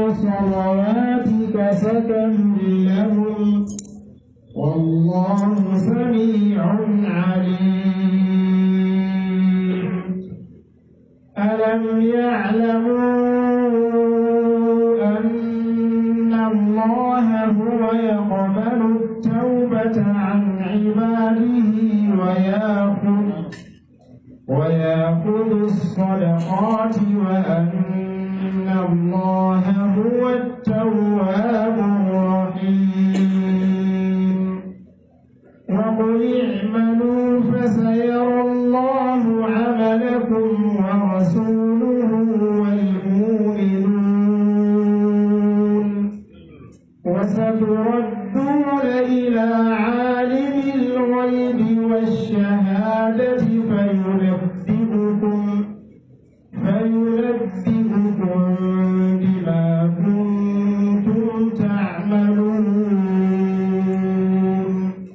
صلواتك سكن لهم والله سميع عليم ألم يعلموا أن الله هو يقبل التوبة عن عباده ويأخذ ويأخذ الصدقات وأن الله هو التواب الرحيم وقل اعملوا فسيرى الله عملكم ورسوله والمؤمنون وستردون إلى عالم الغيب والشهادة فينبئكم فينبئكم بما كنتم تعملون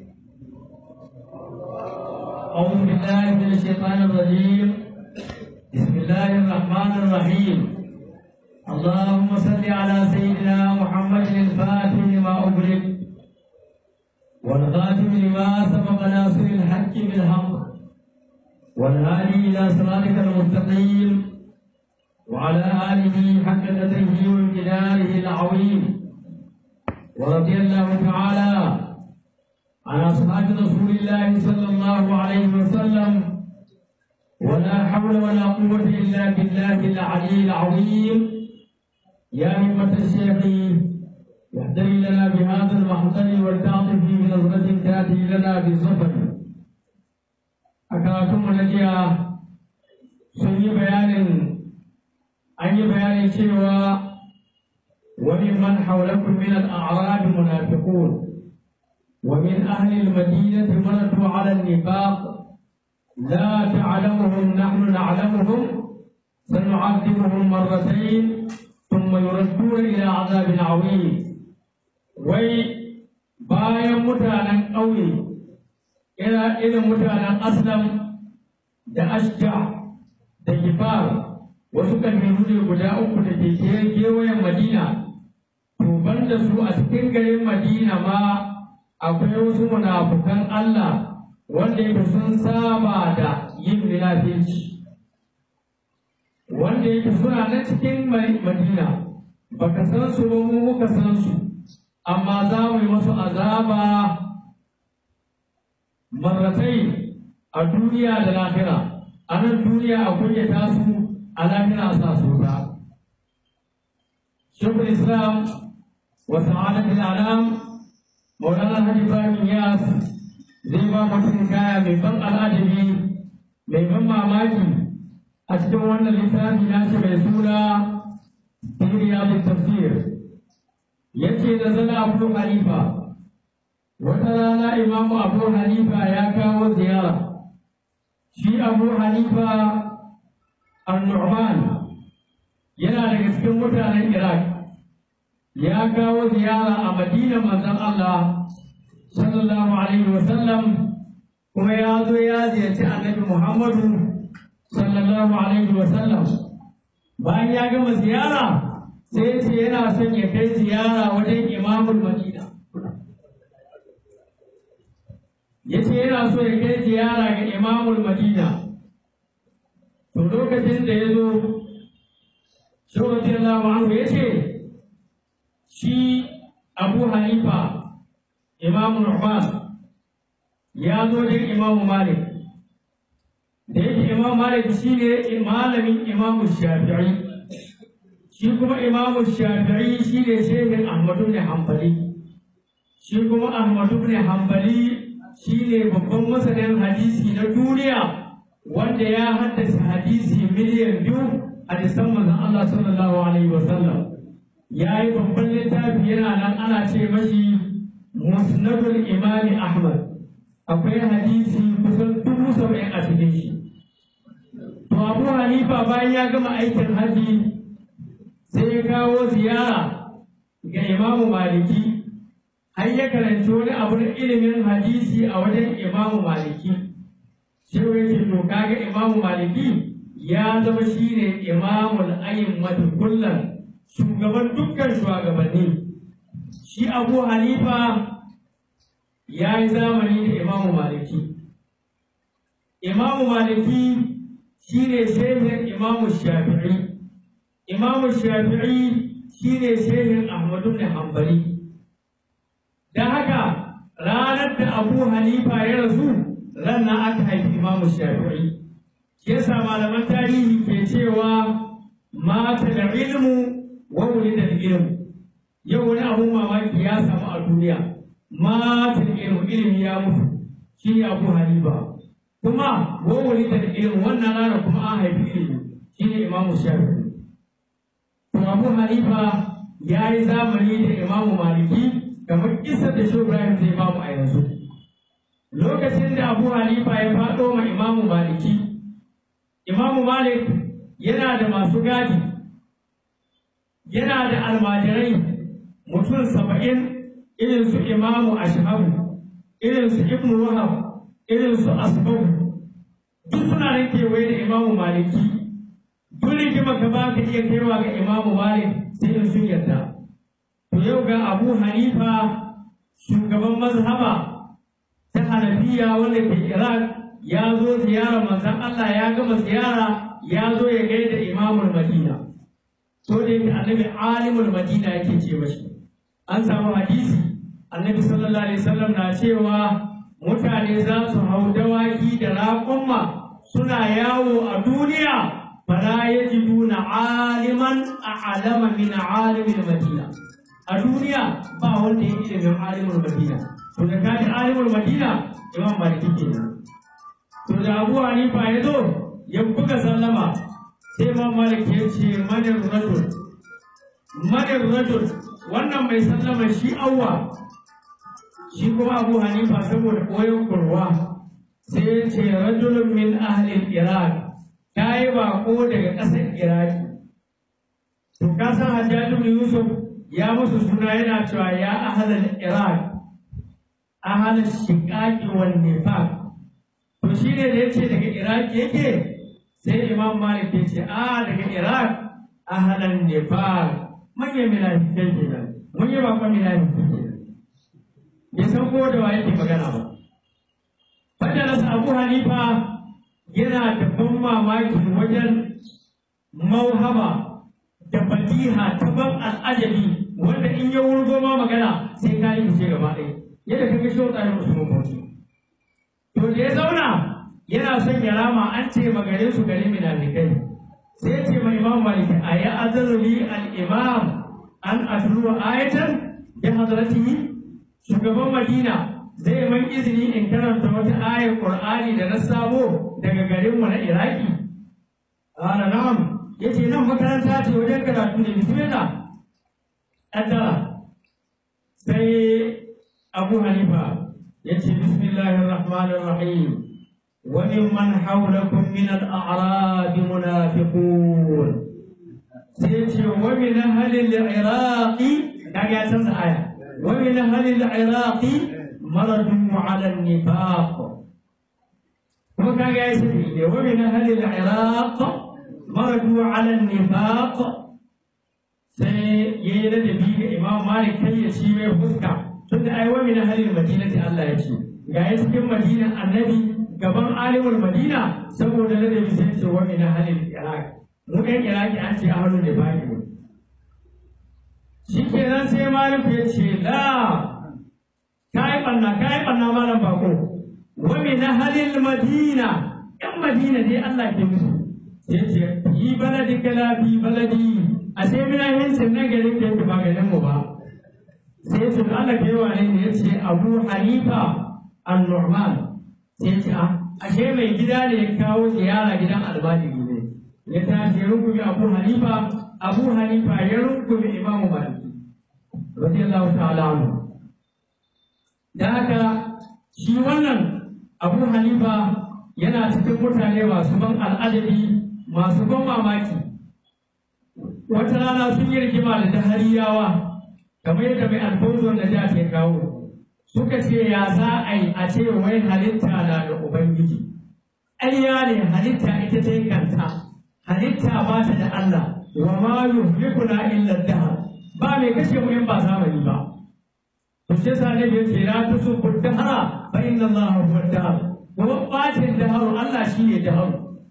أعوذ بالله من الشيطان الرجيم بسم الله الرحمن الرحيم اللهم صل على سيدنا محمد الفاتح لما أغلق والخاتم لما سبق ناصر الحق بالحق والهادي إلى صراطك المستقيم وعلى آله حق قدره وامتداره العظيم ورضي الله تعالى عن أصحاب رسول الله صلى الله عليه وسلم ولا حول ولا قوة إلا بالله العلي العظيم يا همة الشيخ يحتري لنا بهذا المحضر والتعطف بنظرة تأتي لنا بالظفر أكراتم الذي سني بيان أي بيان شيوا وممن حولكم من الأعراب منافقون ومن أهل المدينة مرضوا على النفاق لا تعلمهم نحن نعلمهم سنعذبهم مرتين ثم يردون إلى عذاب عظيم وي bayan mutanen ƙauye ina irin mutanen aslam da ashja da gifar wasu ƙabilu ne guda uku da ke kewayen madina to banda su a cikin garin madina ma akwai wasu munafukan Allah wanda yake sun saba da yin munafici wanda yake suna na cikin Madina baka san su ba mu muka san su amma za mu yi masu azaba marratai a duniya da lahira a nan duniya a kunyata su a lahira a sa su ta shekul islam wa sa'adatul alam Maulana Hadi Ibrahim Yas zai ba mutum kaya mai ban al'ajabi mai ban mamaki a cikin wannan littafi nashi mai suna Siriya da Tafsir. Ya ce da zana Abu Hanifa, wata rana Imamu Abu Hanifa ya kawo ziyara. Shi Abu Hanifa An-Nu'man yana daga cikin mutanen Iraq. ya kawo ziyara a madina manzon Allah sallallahu alaihi wa sallam kuma ya zo ya ziyarci annabi Muhammadu sallallahu alaihi wa sallam bayan ya gama ziyara sai ya ce yana son ya kai ziyara wajen imamul madina ya ce yana so ya kai ziyara ga imamul madina to lokacin da ya zo shi radiyallahu anhu ya ce shi abu hanifa imamu nu'man ya zo da imamu malik da yake imamu malik shi ne malamin imamu shafi'i shi kuma imamu shafi'i shi ne shehin ahmadu ne hambali shi kuma ahmadu ne hambali shi ne babban masanin hadisi na duniya wanda ya haddasa hadisi miliyan biyu hadisan manzon Allah sallallahu alaihi wasallam ya yi babban littafi yana nan ana ce mashi musnadul imami ahmad akwai hadisi kusan dubu saba'in a cikin shi to abu hanifa bayan ya gama aikin haji sai ya kawo ziyara ga imamu maliki har ya karanci wani abu na ilimin hadisi a wajen imamu maliki sai ya ce to kaga imamu maliki ya zama shine imamul ayin kullum shugaban dukkan shugabanni shi abu hanifa ya yi zamani da imamu maliki imamu maliki shi ne shehin imamu shafi'i imamu shafi'i shi ne shehin ahmadu da hambali don haka ranar da abu hanifa ya rasu ranar aka haifi imamu shafi'i shi yasa malaman tarihi ke cewa mata da ilmu wa da ilmu yau wani abun mamaki ya samu a duniya mata da ilmu ilimi ya mutu shi ne abu hanifa kuma wa da ilmu wannan rana kuma an haifi ilimi shi ne imamu shafi'i to abu hanifa ya yi zamani da imamu maliki kamar isa da shi ibrahim zai bamu a yanzu lokacin da abu hanifa ya faɗo ma imamu maliki imamu malik yana da masu gadi yana da almajirai mutum saba'in irin su imamu ashhabu irin su ibnu wahab irin su asbabu duk suna nan kewaye da imamu maliki duk rigima ka ba ka iya kaiwa ga imamu malik sai in sun yarda to yau ga abu hanifa shugaban mazhaba ta hanafiya wanda ke iraq ya zo ziyara manzon allah ya gama ziyara ya zo ya gaida imamul madina to da yake annabi alimul madina yake ce mashi an samu hadisi annabi sallallahu alaihi wasallam na cewa mutane za su hau dawaki da raƙumma suna yawo a duniya fala yajiduna aliman a'lama min alimil madina a duniya ba wanda ya ilimin alimul madina to da kaji alimul madina imam maliki kenan to da abu hanifa ya zo ya buga sallama sai imam malik ya ce manin rajul manin rajul wannan mai sallama shi awwa shi kuma abu hanifa saboda koyon kurwa sai ya ce rajulun min ahlil iraq ta yi bako daga ƙasar iraki to ka san hajjaju bin yusuf ya musu suna yana cewa ya ahlal iraq ahlal shiqaqi wan nifaq to shi ne da yace daga iraki yake sai imam malik ya ce a daga iraq ahlal nifaq manyan minafikai kenan mun yi bakon minafikai kenan bai san ko da wa yake magana ba Fajarasa Abu Hanifa yana da ban mamaki wajen mauhaba da fatiha ta ban al'ajabi wanda in ya wurgo ma magana sai ka yi fice gaba ɗaya yadda ka ga shi wata yin musulman bauchi. To da ya zauna yana son ya rama an ce magare su gare minafikai sai ce mai imam maliki a ya azaluli al-imam an atluwa ayatan bi hadratihi shugaban madina zai man izini in karanta wata ayar Qur'ani da na samo daga garinmu na Iraki? Ƙara na'am, ya ce nan makaranta ce wajen karatu ne bismillah. Ƙaddara. Sai Abu Hanifa ya ce bismillahir rahmanir rahim. Wa mimman hawlakum min al-a'rab munafiqun. Sai ce wa min ahli al-Iraqi kaga ya canza aya. Wa min ahli al-Iraqi مرضوا على النفاق وكان يسري ومن أهل العراق مرضوا على النفاق sai ya yi ladabi ga imam malik kai ya ci mai fuska tunda ai wa min ahlil madinati Allah ya ce ga ya cikin madinan annabi gaban alimul madina saboda ladabi sai ce wa min ahlil iraq mu ɗan iraki an ce ahlul nifaqi shikenan sai malik ya ce la kai banna kai banna malam bako wa min ahlil madina yan madina dai Allah ke musu sai ce yi baladi kala fi baladi a sai mina hincin na garin da yake ba garin mu ba sai ce Allah ke wa ne yace Abu Hanifa an-Nu'man sai ce a ashe mai gida ne ya kawo ziyara gidan albani ne ya tashi ya rungumi Abu Hanifa Abu Hanifa ya rungumi Imam Malik radiyallahu ta'ala anhu da haka shi wannan abu hanifa yana cikin mutane masu ban al'adabi masu ban mamaki wata rana sun yi rigima da dahariyawa kamar yadda mai alfonso da da ke kawo suka ce ya za a yi a ce wai halitta na da ubangiji ƙarya ne halitta ita ta yi kanta halitta ba ta da Allah wa ma yuhlikuna illa dahr ba mai kashe mu in ba zamani ba to shi yasa ne yace la tusubbu dahra fa inna Allah huwa dahr kuma bacin dahar Allah shine dahar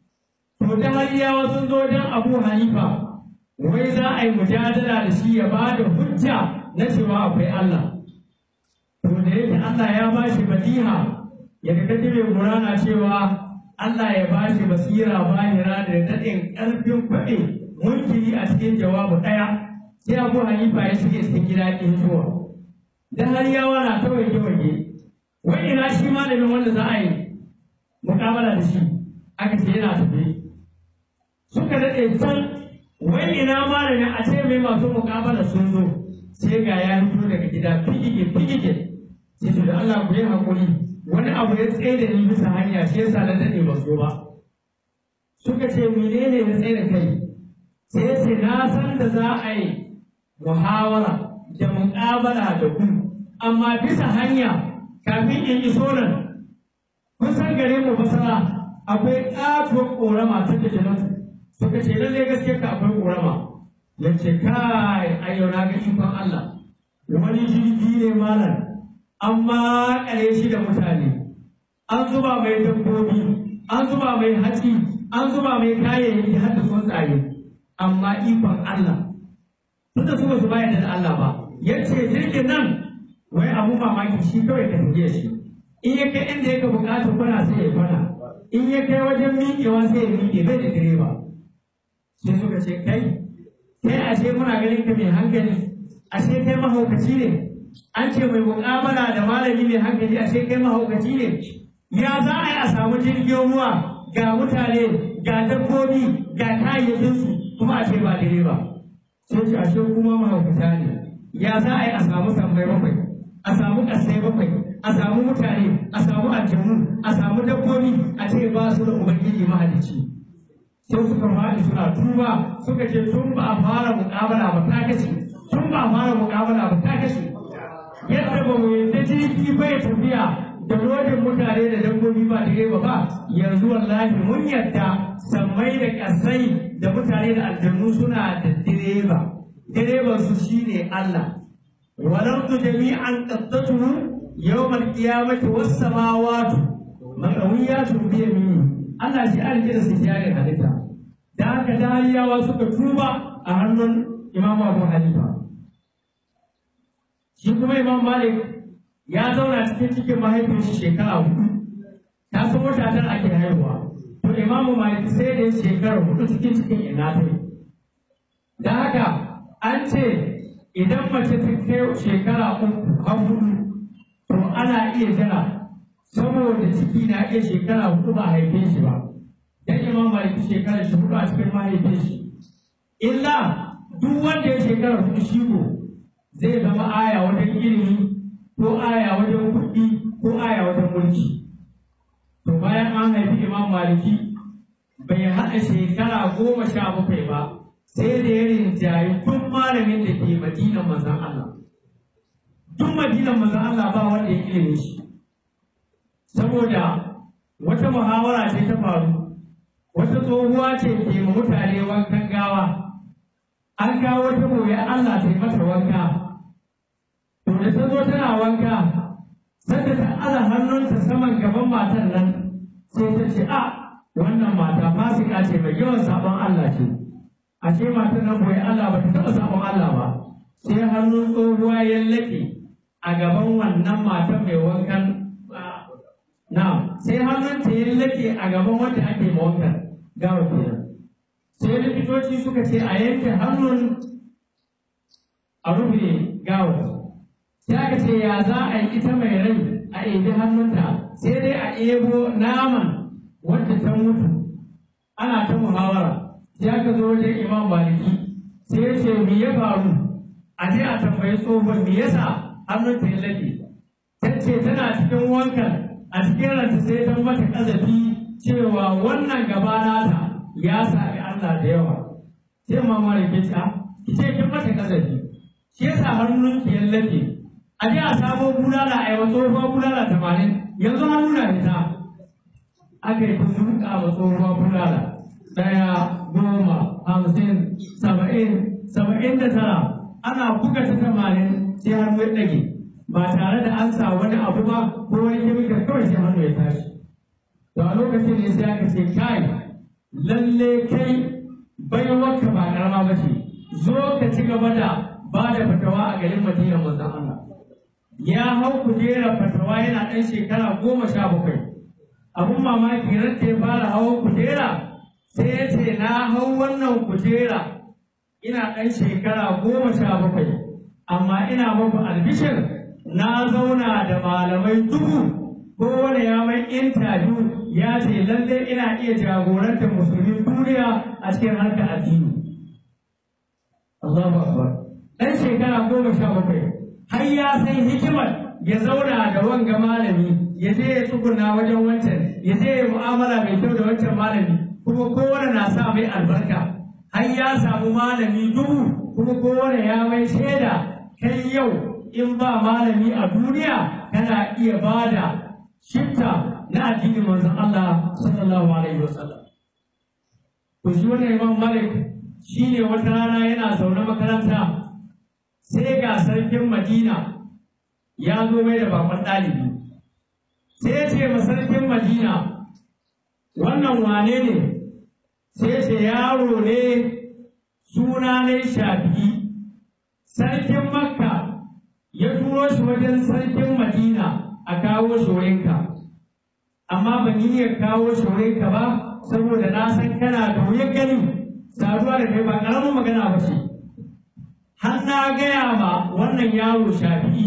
to dahariyawa sun zo dan Abu Hanifa wai za a yi mujadala da shi ya ba da hujja na cewa akwai Allah to da yake Allah ya ba shi badiha ya ga mai gurana cewa Allah ya ba shi basira bahira da daɗin ƙarfin kwaɗe munkiri a cikin jawabu ɗaya sai Abu Hanifa ya shige cikin gida ɗin zuwa dan har yawa na ta wage wage wai ina shi malamin wanda za a yi muƙamala da shi aka ce yana tafi suka daɗe can wai ina malamin a ce mai masu muƙamala sun zo sai ga ya fito daga gida figige figige sai to da Allah ku yi hakuri wani abu ya tsaye da ni bisa hanya shi yasa na dade ba zo ba suka ce menene ya tsaye da kai sai ya ce na san da za a yi muhawara da muƙabala da ku amma bisa hanya kafin in iso nan kusan gare mu basara akwai ƙatuwar ƙorama ta da janatu suka ce lallai gaske ka akwai ƙorama ya ce kai ayyau na ga ikon Allah wani jirgi ne malam an makare shi da mutane an zuba mai dabbobi an zuba mai hatsi an zuba mai kayayyaki har da tsuntsaye amma ikon Allah tunda su ba su bayar da Allah ba yace jirgin nan wai abu mamaki shi kawai ka tafiye shi in ya kai inda yake bukata kwana sai ya kwana in ya kai wajen miƙewa sai ya miƙe bai da direba sai suka ce kai kai ashe muna ganin ka mai hankali ashe kai mahaukaci ne an ce mai muƙabala da malami mai hankali ashe kai mahaukaci ne ya za a yi a samu jirgin ruwa ga mutane ga dabbobi ga kayayyakinsu kuma a ce ba direba sai ce ashe kuma mahaukata ne ya za a yi a samu tambayi bakwai a samu ƙasai bakwai a samu mutane a samu aljanu a samu dabbobi a ce ba su da ubangiji mahalicci sai suka faɗi suna tuba suka ce tun ba a fara muƙabala ba ta kashe tun ba a fara muƙabala ba ta kashe yadda ba mu yadda jirgi bai tafiya da lodin mutane da dabbobi ba direba ba yanzu wallahi mun yadda sammai da ƙasai da mutane da aljanu suna da direba direban su shine Allah walardu jami'an qaddatuhu yawmal qiyamati was samawati maqawiyatun bi yamini Allah shi alƙira su jare halitta da haka dariyawa suka tuba a hannun Imam Abu Hanifa shi kuma Imam Malik ya zauna cikin cikin mahaifin shi shekara hudu ta san wata tara ake haihuwa to Imam Malik sai da shekara hudu cikin cikin ina ta da haka an ce idan mace ta kai shekara uku har hudu to ana iya jira saboda ciki na iya shekara hudu ba a haife shi ba dan imam maliki shekara shi hudu a cikin mahaifin shi illa duk wanda ya shekara hudu shi ko zai zama aya wajen ilimi ko aya wajen kuɗi ko aya wajen mulki to bayan an haifi imam maliki bai haɗa shekara goma sha bakwai ba sai da ya rinjayi duk malamin da ke madinan manzan Allah duk madinan manzan Allah ba wanda ya ilimi shi saboda wata muhawara ce ta faru wata tsohuwa ce ke ma mutane wankan gawa an kawo wata gobe Allah ta yi mata wanka to da ta zo tana wanka sanda ta ala hannunta saman gaban matan nan sai ta ce a wannan mata fasika ce mai yawan sabon Allah ce ashe matan nan bai Allah ba ta taɓa sabon Allah ba sai hannun tsohuwa ya laƙe a gaban wannan matan mai wankan na sai hannunta ya laƙe a gaban wanda ake ma wankan gawa kenan sai likitoci suka ce a yanke hannun a rufe gawa sai aka ce ya za a yi ita mai rai a ebi hannunta sai dai a ebo naman wadda ta mutu ana ta muhawara sai aka zo wajen imam maliki sai ya ce me ya faru a je a tambayi tsohon me yasa hannunta ya laɗe ta ce tana cikin wankan a cikin ranta sai ta mata ƙazafi cewa wannan gaba nata ya sami Allah da yawa sai mama da ke ta ki ce kin mata kazafi shi yasa hannun ki yallake a je a samo bulala a yawa tsohuwa bulala tamanin yanzu hannu na fita aka yi ta zuƙa wa tsohuwa bulala ɗaya goma hamsin saba'in saba'in da tara ana buga ta tamanin sai hannu ya ɗage ba tare da an sa wani abu ba ko wani kemikal kawai sai hannu ya tashi to a lokacin ne sai aka ce kai lalle kai baiwarka ba ƙarama ba ce zo ka ci gaba da ba da fatawa a garin Madina manzon Allah ya hau kujera fatawa yana ɗan shekara goma sha bakwai abun mamaki ran da ya fara hawan kujera sai ya ce na hau wannan kujera ina ɗan shekara goma sha bakwai amma ina muku albishir na zauna da malamai dubu kowane ya mai intabiyu ya ce lalle ina iya jagorantar musulmin duniya a cikin harkar addini Allahu Akbar ɗan shekara goma sha bakwai har ya san hikimar ya zauna da wanga malami ya je ya tsuguna wajen wancan ya je ya mu'amala mai kyau da wancan malami kuma kowane na sa mai albarka har ya samu malami dubu kuma kowane ya mai shaida kai yau in ba malami a duniya kana iya bada shifta na addinin manzon Allah sallallahu alaihi wasallam to shi wannan Imam Malik shine wata rana yana zaune makaranta sai ga sarkin Madina ya zo mai da bakon ɗalibi sai ya ce ma sarkin Madina wannan wane ne sai ce yaro ne suna ne shafi'i sarkin Makka ya turo shi wajen sarkin Madina a kawo shi wurinka amma ban yi ya kawo shi wurinka ba saboda na san kana da wuyan gani saduwa da kai ba ƙaramin magana ba ce har na gaya ma wannan yaro shafi'i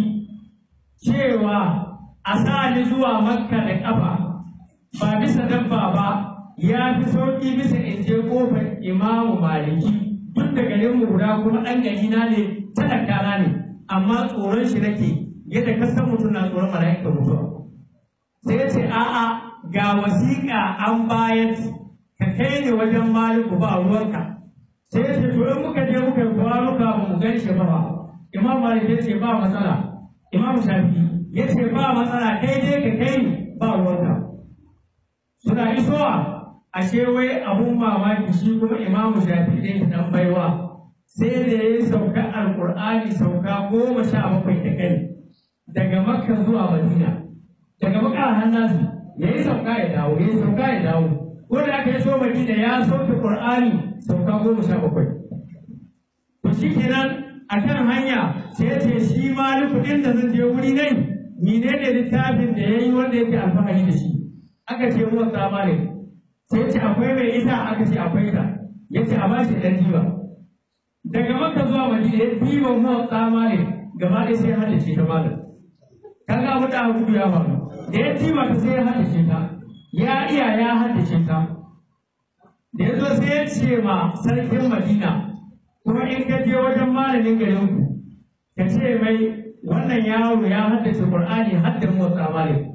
cewa a sa ni zuwa makka da ƙafa ba bisa dabba ba ya fi sauƙi bisa in je ƙofar imamu maliki duk da garin mu guda kuma ɗan gari na ne talakana ne amma tsoron shi nake yadda ka san mutum na tsoron mala'ika mutuwa sai ya ce a'a ga wasiƙa an bayar ka kai ni wajen maliku ba ruwanka sai ya ce to in muka je muka yi kwanuka ba mu gan shi ba ba imam malik ya ce ba matsala imam shafi ya ce ba matsala kai dai ka kai ni ba ruwanka suna isowa ashe wai abun mamaki shi kuma imam shafi ɗin dan baiwa sai da ya yi sauka alƙur'ani sauka goma sha bakwai da kai daga makka zuwa madina daga makka hannasu ya yi sauka ya dawo ya yi sauka ya dawo ko da aka yi so madina ya sauke qur'ani sauka goma sha bakwai to shi kenan a kan hanya sai ya ce shi maliku ɗin da zan je wuri nai menene littafin da ya yi wanda yake alfahari da shi aka ce ruwan tsamari sai ya ce akwai mai ita aka ce akwai ta ya ce a bashi ɗan jiba daga maka zuwa madina ya diba ruwan tsamari gaba ɗaya sai ya haddace ta malam kaga abu da abu ya faru da ya diba ta sai ya haddace ta ya iya ya haddace ta da ya zo sai ya ce ma sarkin madina kuma in ka je wajen malamin garin ku ka ce mai wannan yaro ya haddace qur'ani hadda motsa malik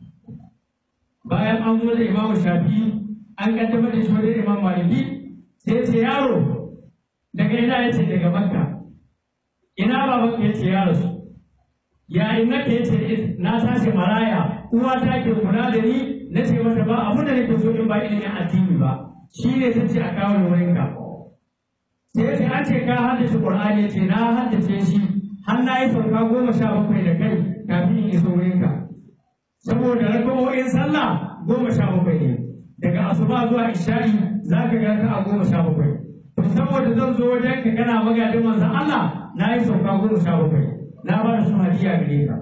bayan an zo da imamu shafi an kaddamar da shi wajen imam maliki sai ya ce yaro daga ina ya ce daga makka ina baban ya ce ya rasu ya ina ke ce na tashi maraya uwa ta ke kula da ni na ce mata ba abin da nake so in ba ilimin addini ba shi ne ta ce a kawo ni wurin ka sai ya ce an ce ka haddace qur'ani ya ce na haddace shi har na yi sauka goma sha bakwai da kai kafin in iso wurin ka saboda rakawoyin sallah goma sha bakwai ne daga asuba zuwa isha'i za ka ga ta a goma sha bakwai to saboda zan zo wajen ka kana magadin manzon Allah na yi sauka goma sha bakwai na ba da su hadiya gare ka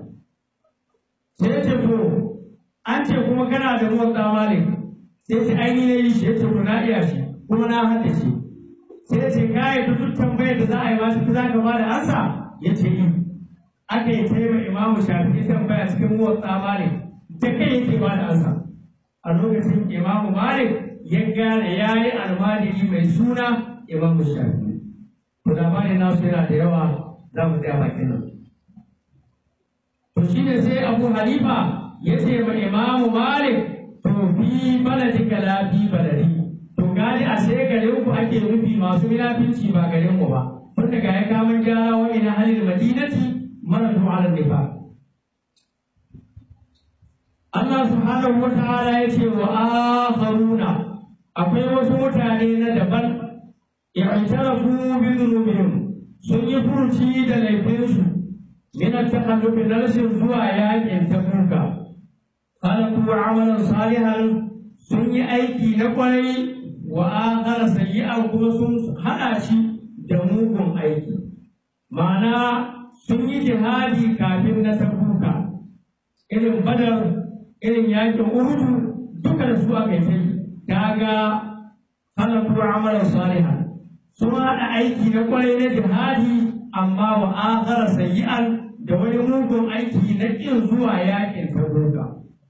sai ya ce to an ce kuma kana da motsa malik sai ce ai ni ne yi shi ya ce to na iya shi kuma na haddace sai ya ce ka yi duk tambayar da za a yi ma shi za ka ba da ansa ya ce yi aka yi taima imamu shafi tambaya cikin motsa malik da kai yake ba da ansa a lokacin imamu malik ya gane ya yi almajiri mai suna imamu shafi to labarin nasu yana da yawa za mu tsaya bakin nan to shi ne sai abu halifa ya ce ma imamu malik to fi baladika la fi baladi to gani a sai garin ku ake nufi masu munafinci ba garin mu ba tun daga ya kamun gyara wa ina halin madinati mara ala nifa Allah subhanahu wa ta'ala ya ce wa akharuna akwai wasu mutane na daban i'tarafu bi dhunubihim sun yi furuci da laifinsu min at-takhallufi na rashin zuwa yakin tabuka khalaqu amalan salihan sun yi aiki na kwarai wa akhara sayyi'an kuma sun hada shi da mugun aiki ma'ana sun yi jihadi kafin na tabuka irin badar irin yakin uhudu duka da su aka yi kaga khalaqu amalan salihan sun haɗa aiki na kwarai na jihadi amma wa akhara sayyi'an da wani mugun aiki na ƙin zuwa yakin tabuka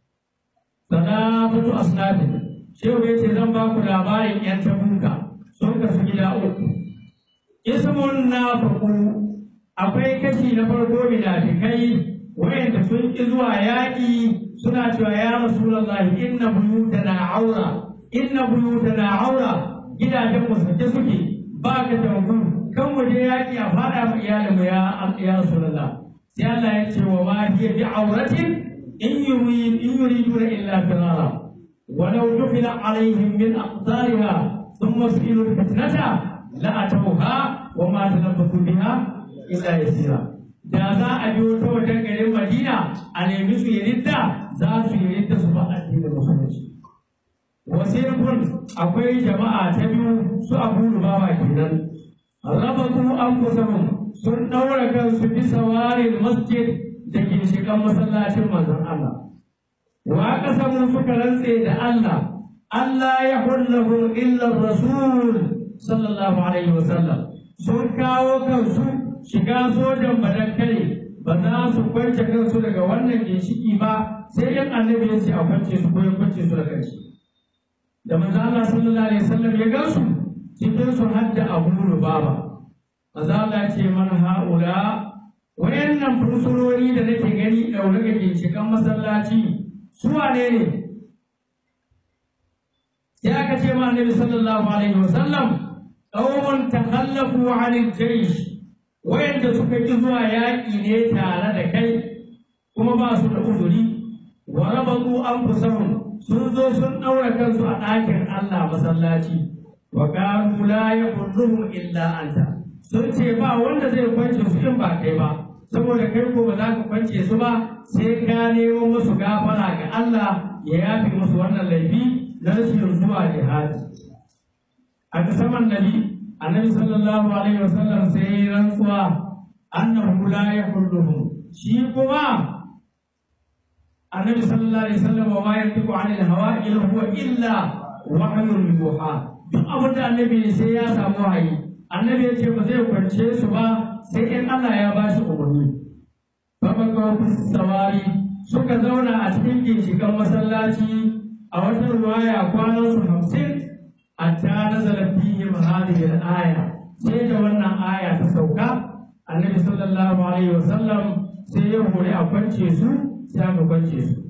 sadaqatu asnafi shehu yace zan ba ku labarin yan tabuka sun kasu gida uku ismun nafaqu akwai kashi na farko munafikai wayanda sun ƙi zuwa yaƙi suna cewa ya rasulullahi inna buyutana aura inna buyutana aura gidajen mu sake suke ba ka tabu kan mu je yaƙi a faɗa mu iyalin mu ya ya rasulullah sai Allah ya ce wa ma hiya bi auratin in yurid in yuriduna illa firara walau dufila alaihim min aqtariha thumma su'ilu fitnata la atawha wa ma tanabbasu biha illa yasira da za a biyo ta wajen garin Madina a nemi su yi ridda za su yi ridda su ba addinin musulunci wasirkun akwai jama'a ta biyu su abu rubawa kenan rabatu anfusahum sun daura kansu bisa warin masjid da ginshiƙan masallacin manzon Allah wa kasamu suka rantse da Allah Allah ya hullahu illa rasul sallallahu alaihi wasallam sun kawo kansu shiga sojan badakkare ba za su kwance kansu daga wannan ginshiki ba sai yan annabi ya ce a kwance su ko ya kwance su da kanshi da manzo Allah sallallahu alaihi wasallam ya gansu cikin su hadda Abu Lubaba manzo Allah ce man haula wayannan fursunoni da nake gani daure ga ginshikan masallaci su wane ne sai aka ce ma Annabi sallallahu alaihi wasallam qaumun takhallafu 'anil jaysh wayanda suka ki zuwa yaƙi ne tare da kai kuma ba su da uzuri wa rabatu anfusahum sun zo sun ɗaura kansu a ɗakin Allah masallaci wa qalu la yaqulluhum illa anta sun ce ba wanda zai kwance su in ba kai ba saboda kai ko ba za ka kwance su ba sai ka nemo musu gafara ga Allah ya yafi musu wannan laifi na rashin zuwa jihadi a saman nabi annabi sallallahu alaihi wasallam sai ya rantsuwa annahu la yaqulluhum shi kuma النبي صلى الله عليه وسلم وما ينطق عن الهوى إن هو إلا وحي يوحى duk abin da annabi sai ya samu wahayi annabi ya ce ba zai kwance su ba sai in Allah ya ba shi umarni babban sawari suka zauna a cikin ginshikan masallaci a wata ruwaya kwanan su hamsin hatta nazala fihim hadhihi al-aya sai da wannan aya ta sauka annabi sallallahu alaihi wasallam sai ya hore a kwance su sai aka kwance su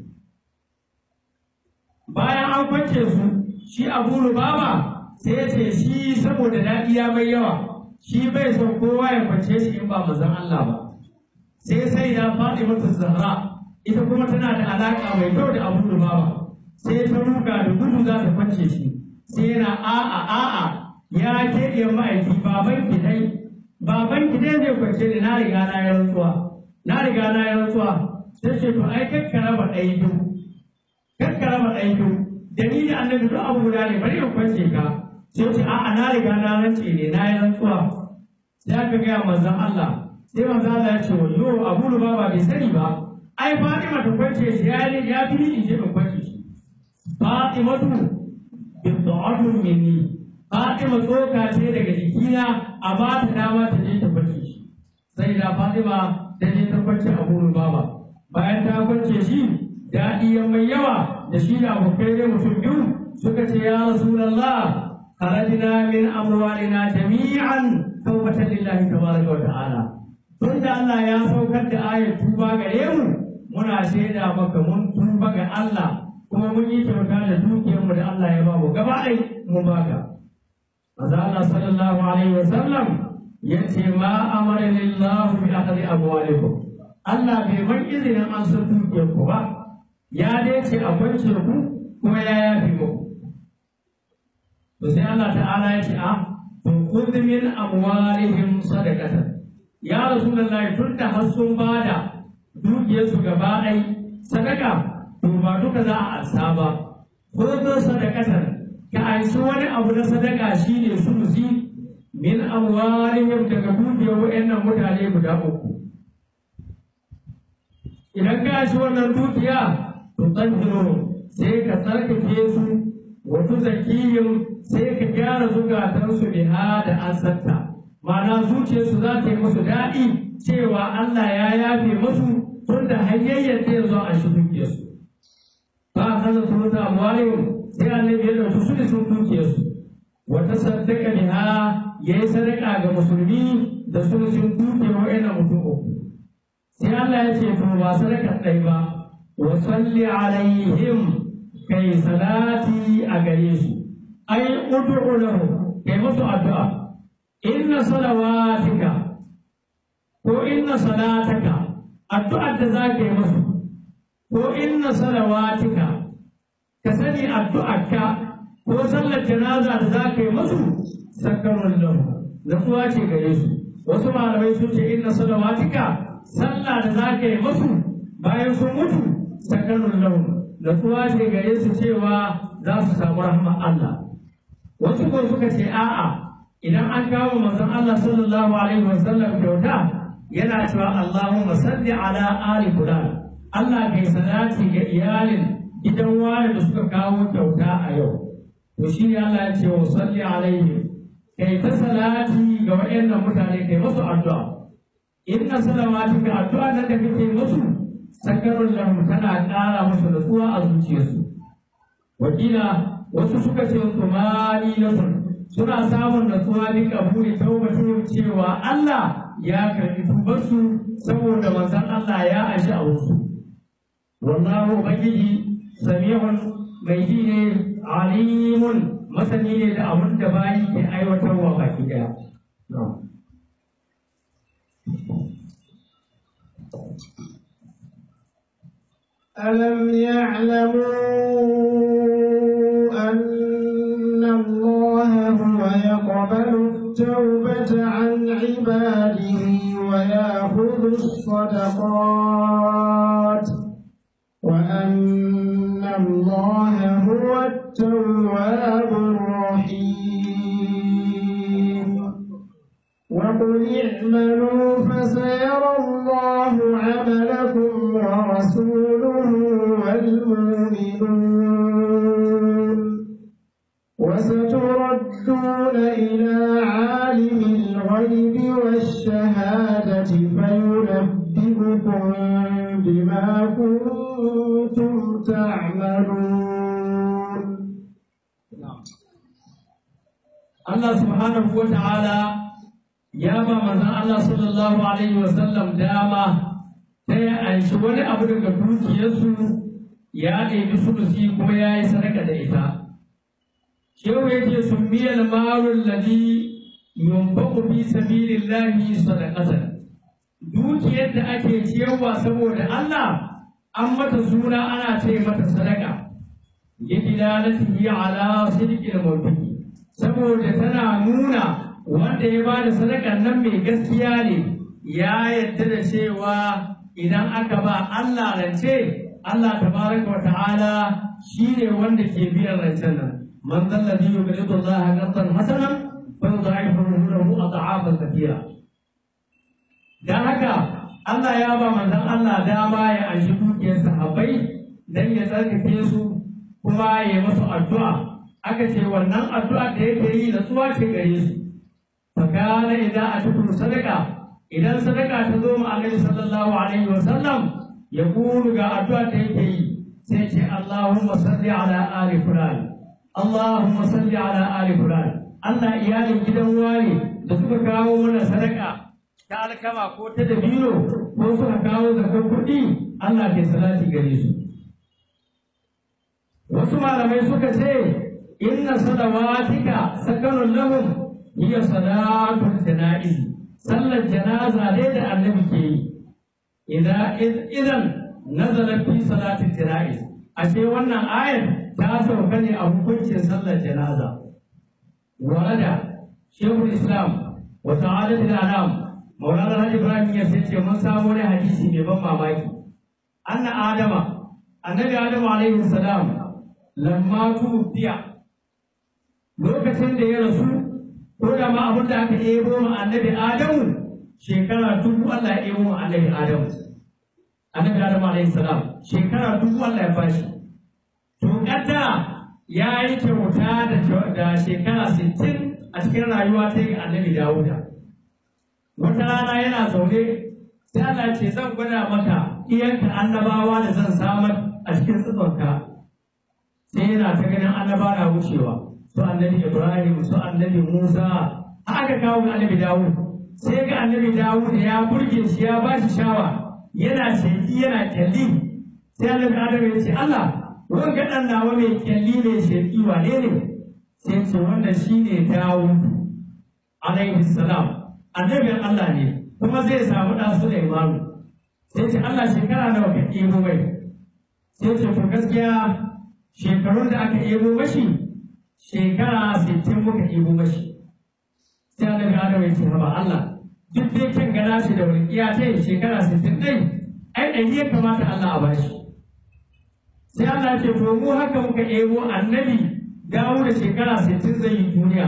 bayan an kwance su shi abu rubaba sai ya ce shi saboda daɗi ya mai yawa shi bai son kowa ya kwance shi in ba manzon Allah ba sai sai da faɗi mata zahra ita kuma tana da alaƙa mai kyau da abu rubaba sai ta ruga da gudu za ta kwance shi sai yana a'a a'a ya ke iya ma'aiki baban ki dai baban ki dai zai kwance ni na riga na yi rantsuwa na riga na yi rantsuwa sai ce to ai kakkara ba ɗaya biyu kakkara ba ɗaya biyu da ni da annabi duk abu guda ne bari in kwance ka sai ce a'a na riga na rance ne na yi rantsuwa sai aka gaya manzon Allah sai manzon Allah ya ce wa yo abu ba bai sani ba ai Fatima ta kwance shi ya ne ya fi ni in je in kwance shi Fatimatu bid'atun minni Fatima tsoka ce daga jikina a ba ta dama ta je ta kwance shi sai da Fatima ta je ta kwance abu baba bayan ta kwance shi daɗi ya mai yawa da shi da abokai ne mutum biyu suka ce ya rasulallah kharajna min amwalina jami'an tawbatan lillahi tabaraka wa ta'ala tun da Allah ya saukar da ayat tuba gare mu muna shaida maka mun tuba ga Allah kuma mun yi kyauta da dukiyar mu da Allah ya ba mu gaba ɗai mun baka manzo Allah sallallahu alaihi wa sallam yace ma amara lillahu bi akhdhi amwalikum Allah bai bar izinin an san dukiyar ku ba ya dai ce a kwance ku kuma ya yafi muku to sai Allah ta'ala ya ce a to khudh min amwalihim sadaqatan ya rasulullahi tun da har sun bada dukiyarsu gaba ɗai sadaka to ba duka za a ansa ba khudh sadaqatan ka anshi wani abu na sadaka shine sulusi min amwalihim daga dukiyar wayannan mutane guda uku idan ka shi wannan dukiya to tsanjiro sai ka tsarkake su wa tuzakihim sai ka gyara zukatansu biha da ansarta ma'ana zuciyarsu za ta yi musu daɗi cewa Allah ya yafe musu tun da hanyayyar ta yanzu a shi dukiyarsu ba a kaza su mutu amwalihim sai annabi ya ɗauki su da sun dukiyarsu wata saddaka biha ya yi sadaka ga musulmi da sun sun dukiyar wa'annan mutum uku sai Allah ya ce to ba sadaka ɗai ba wa salli alaihim kai salati a gare su ai ud'u lahu kai musu addu'a inna salawatika ko inna salataka addu'ar da za ka yi musu ko inna salawatika ka sani addu'arka ko sallar janaza da za ka yi musu sakarun lahu natsuwa ce gare su wasu malamai sun ce inna salawatika sallah da za ka yi musu bayan sun mutu sakarun lahu natsuwa ce gare su cewa za su samu rahmar Allah wasu ko suka ce a'a idan an kawo manzon Allah sallallahu alaihi wasallam kyauta yana cewa Allahumma salli ala ali fulan Allah kai salati ga iyalin gidan wani da suka kawo kyauta a yau to shi ne Allah ya ce wa salli alaihi kai ta salati ga wayannan mutane kai musu addu'a inna salamatika addu'a nan da kake musu sakarun lahum tana ƙara musu nutsuwa a zuciyarsu wakila wasu suka ce tumani lahum suna samun natsuwa bi kabuli taubatihim cewa Allah ya karbi tubarsu saboda manzon Allah ya ashi a wasu wallahu ubangiji samihun mai ji ne alimun masani ne da abin da bayi ke aiwatarwa baki daya ألم يعلموا أن الله هو يقبل التوبة عن عباده ويأخذ الصدقات وأن الله هو التواب الرحيم وقل اعملوا فسيرى الله عملكم ورسوله والمؤمنون وستردون إلى عالم الغيب والشهادة فينبئكم بما كنتم تعملون Allah subhanahu wa ta'ala ya ba manzon Allah sallallahu alaihi wa sallam dama ta ya anshi wani abu daga dukiyarsu ya ɗebi sulusi kuma ya yi sadaka da ita. Shehu ya ce sun miyar marun ladi yunfaku fi sabilillahi sadaqatan. Dukiyar da ake ciyarwa saboda Allah an mata suna ana ce mata sadaka. Yadilalatihi ala sidqil mawdu'i saboda tana nuna wanda ya ba da sadakan nan mai gaskiya ne ya yarda da cewa idan aka ba Allah rance Allah tabaraka wa ta'ala shine wanda ke biyan rancen nan man zalladhi yuqridu Allah qardan hasanan fa yudha'ifu lahu ad'afan kathira dan haka Allah ya ba manzon Allah dama ya anshi dukiyar sahabbai dan ya tsarkake su kuma ya masu addu'a aka ce wannan addu'a da yake yi natsuwa ce gare su fakana idan a tukuru sadaka idan sadaka ta zo ma annabi sallallahu alaihi wa sallam ya kulu ga addu'a da yake yi sai ce Allahumma salli ala ali fulan Allahumma salli ala ali fulan Allah iyalin gidan wani da suka kawo mana sadaka ta alkama ko ta dabino ko suka kawo zakar kuɗi Allah ke salati gare su wasu malamai suka ce inna salawatika sakanun lahum hiya salatul janaiz sallar janaza ne da annabi ke yi idan idan nazala fi salatul janaiz ashe wannan ayar ta sauka ne a hukuncin sallar janaza warada shehul islam wa sa'adatul anam maulana alhaji ibrahim ya sai ce mun samu wani hadisi mai ban mamaki anna adama annabi adamu alaihi salam lamma tubiya lokacin da ya rasu ko da ma abin da aka ebo ma annabi adamu shekara dubu Allah ya ebo ma annabi adamu annabi adamu alaihi salam shekara dubu Allah ya bashi to kadda ya yi kyauta da da shekara sittin a cikin rayuwa ta yi annabi dawuda wata rana yana zaune sai Allah ce zan gwada maka iyanka annabawa da zan samar a cikin tsitsonka sai yana ta ganin annaba na wucewa su annabi ibrahim su annabi musa aka kawo ga annabi dawud sai ga annabi dawud ya burge shi ya ba shi shawa yana sheki yana kyalli sai annabi adam ya ce allah wanga dan nawa mai kyalli mai sheki wane ne sai ce wannan shine dawud alaihi salam annabin allah ne kuma zai samu ɗan Sulaimanu sai ce Allah shekara nawa ka ɗebo mai sai ce to gaskiya shekarun da aka ɗebo mashi shekara sittin muka ɗebo mashi sai annabi Adam ya ce haba Allah duk dai kyan gana shi da walƙiya ta yi shekara sittin ɗai ai ɗari ya kamata Allah a bashi sai Allah ya ce to mu haka muka ɗebo annabi dawo da shekara sittin zai yi duniya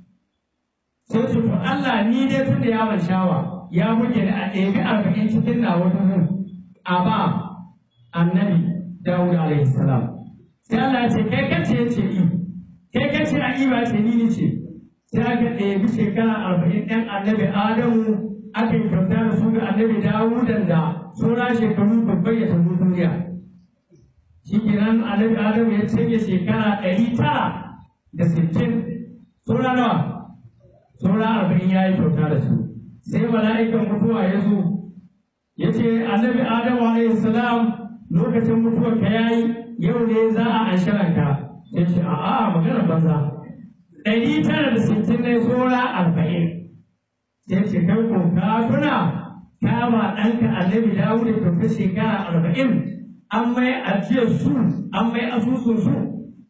sai ce to Allah ni dai tun da yawon shawa ya muke da a ɗebi arba'in cikin na wata hun a ba annabi Dawud alaihi salam sai Allah ya ce kai kace ya ce i kai kace a i ba ce ni ni ce sai aka ɗebi shekara arba'in ɗan annabi Adamu aka yi kyauta da su ga annabi Dawudan da saura shekaru babban ya tafi duniya shi kenan annabi Adamu ya canje shekara ɗari tara da sittin saura nawa saura arba'in ya yi kyauta da su sai mala'ikan mutuwa ya zo ya ce annabi adamu alaihi salam lokacin mutuwar ka yayi yau ne za a ansharan ka ya ce a a magana banza ɗari tara da sittin ne tsora arba'in sai ce kai ko ka tuna ka ba ɗanka annabi dawo da kyauta shekara arba'in an mai ajiyar su an mai asusun su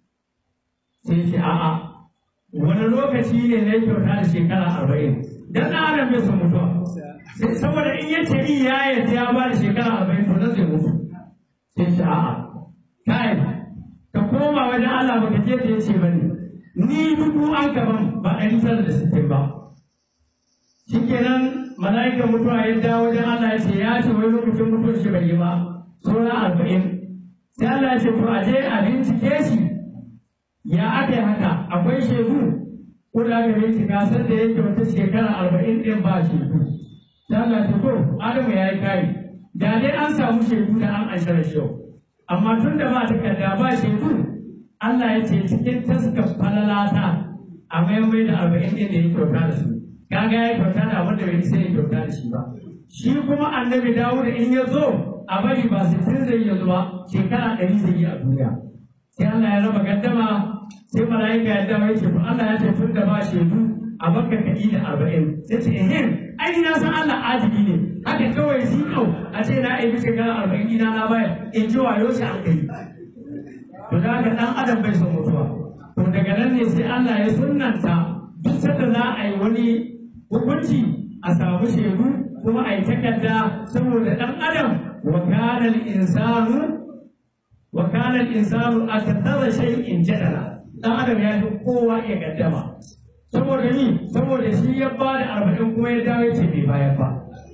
sai ce a'a wani lokaci ne na kyauta da shekara arba'in dan na adam bai son mutuwa saboda in ya ce in ya yadda ya ba da shekara arba'in to nan zai mutu sai ce a'a kai ka koma wajen Allah baka je ta yace bane ni dubu an gaban ba ɗari tara da sittin ba shikenan mala'ikan mutuwa ya dawo wajen Allah ya ce ya ce wai lokacin mutuwar shi bai yi ba sauran arba'in sai Allah ya ce to a je a bincike shi ya aka yi haka akwai shaidu ko da aka bincika san da yake wata shekara arba'in ɗin ba shaidu ta Allah ta ko Adamu ya yi kari da dai an samu shaidu da an ashara shau amma tun da ba takarda ba shaidu Allah ya ce cikin taskar falalata a maimai da arba'in ɗin da ya kyauta da su kaga ya kyauta da abin da bai sai ya kyauta da shi ba shi kuma annabi Dawud in ya zo a bari ba sittin zai yi zuwa shekara ɗari zai yi a duniya sai Allah ya raba gaddama sai mala'ika ya dawo yake to Allah ya ce tun da ba shaidu a baka kaɗi da arba'in sai ce ehem ai na san Allah adili ne haka kawai shi kau a ce na aibi shekara arba'in ina na bayar in ji wayo shi an kai to da haka ɗan adam bai son mutuwa to daga nan ne sai Allah ya sunnanta duk sanda za a yi wani hukunci a samu shaidu kuma a yi takarda saboda ɗan adam wa kana al-insanu wa kana al-insanu akthara shay'in jadala dan adam ya fi kowa ya gaddama saboda ni saboda shi ya ba da arba'in kuma ya dawo ce bai bayar ba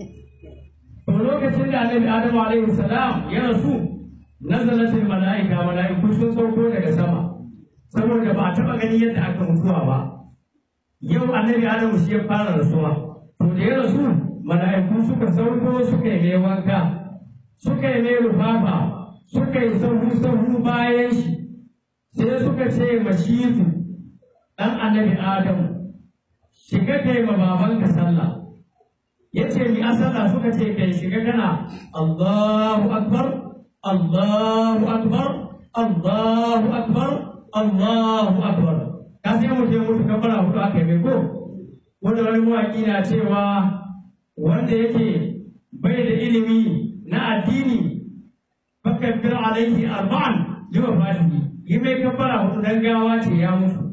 to lokacin da annabi adamu alaihi salam ya rasu nazalatul mala'ika mala'iku sun sauko daga sama saboda ba a taɓa ganin yadda aka mutuwa ba yau annabi adamu shi ya fara rasuwa to da ya rasu mala'iku suka sauko suka yi mai wanka suka yi mai rufafa suka yi sahu sahu bayan shi sai suka ce mashizu ɗan annabi adamu shiga kai ma babanka sallah ya ce mi asala suka ce kai shiga kana Allahu akbar Allahu akbar Allahu akbar Allahu akbar ka sai mu je mutu kafara hudu aka yi mai ko wanda wani mawaƙi na cewa wanda yake bai da ilimi na addini fakabbir alaihi arba'an liwa fatihi yi mai kafara hudu dan gawa ce ya mutu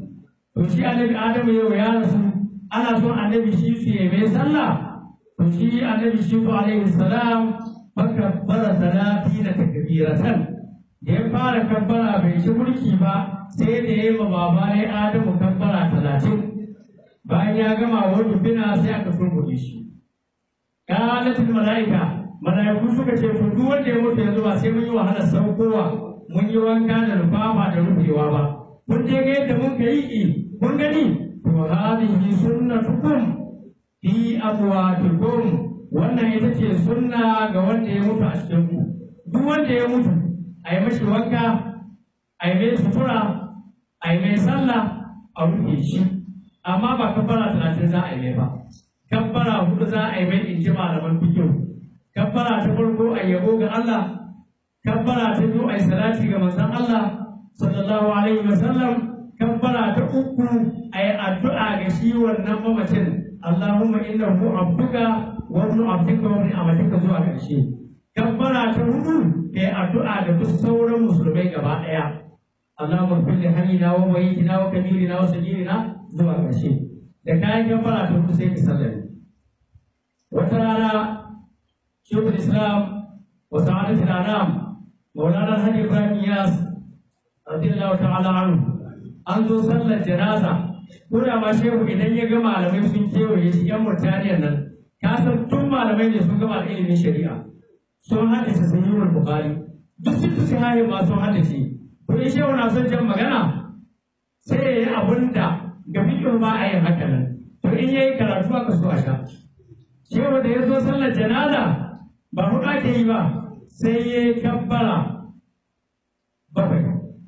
to shi annabi adamu yau ya rasu ana son annabi shi su yi mai sallah to shi annabi shi su alaihi salam fakabbara salati na takbiratan da ya fara kabbara bai ci mulki ba sai da ya yi ma baba ne adamu kabbara talatin bayan ya gama wani bina sai aka turbuɗe shi kalatin mala'ika mala'iku suka ce to duk wanda ya mutu yanzu ba sai mun yi wahalar saukowa mun yi wanka da rufafa da rufewa ba kun je ga yadda mun kai i kun gani to hadhihi sunnatukum fi abwatikum wannan ita ce sunna ga wanda ya mutu a cikin ku duk wanda ya mutu a yi mashi wanka a yi mai sutura a yi mai sallah a rufe shi amma ba kabbara talatin za a yi mai ba kabbara hudu za a yi mai in ji malaman fikihu kabbara ta farko a yabo ga Allah kabbara ta biyu a yi salati ga manzon Allah sallallahu alaihi wa sallam kabbara ta uku a yi addu'a ga shi wannan mamacin Allahumma innahu abduka wa ibnu abdika wa ibnu amatika zuwa ƙarshe kabbara ta hudu ka yi addu'a da duk sauran musulmai gaba ɗaya Allahumma kulli hayyina wa mayyitina wa kabirina wa sagirina zuwa ƙarshe da kayan kabbara ta hudu sai ka sallame wata rana shekul islam wa sa'adatul anam maulana hadi ibrahim yas radiyallahu ta'ala anhu an zo sallar janaza ko da ma shehu idan ya ga malamai sun kewaye shi yan murtaniyar nan ka san tun malamai ne sun gama da ilimin shari'a sun haddace sahihul bukhari duk sun su haye ma sun haddace to in shehu na son jan magana sai ya yi abin da ga fiƙin ba a yin haka nan to in ya yi karatu aka so a sha shehu da ya zo sallar janaza ba huɗu ake yi ba sai ya yi kabbara bakwai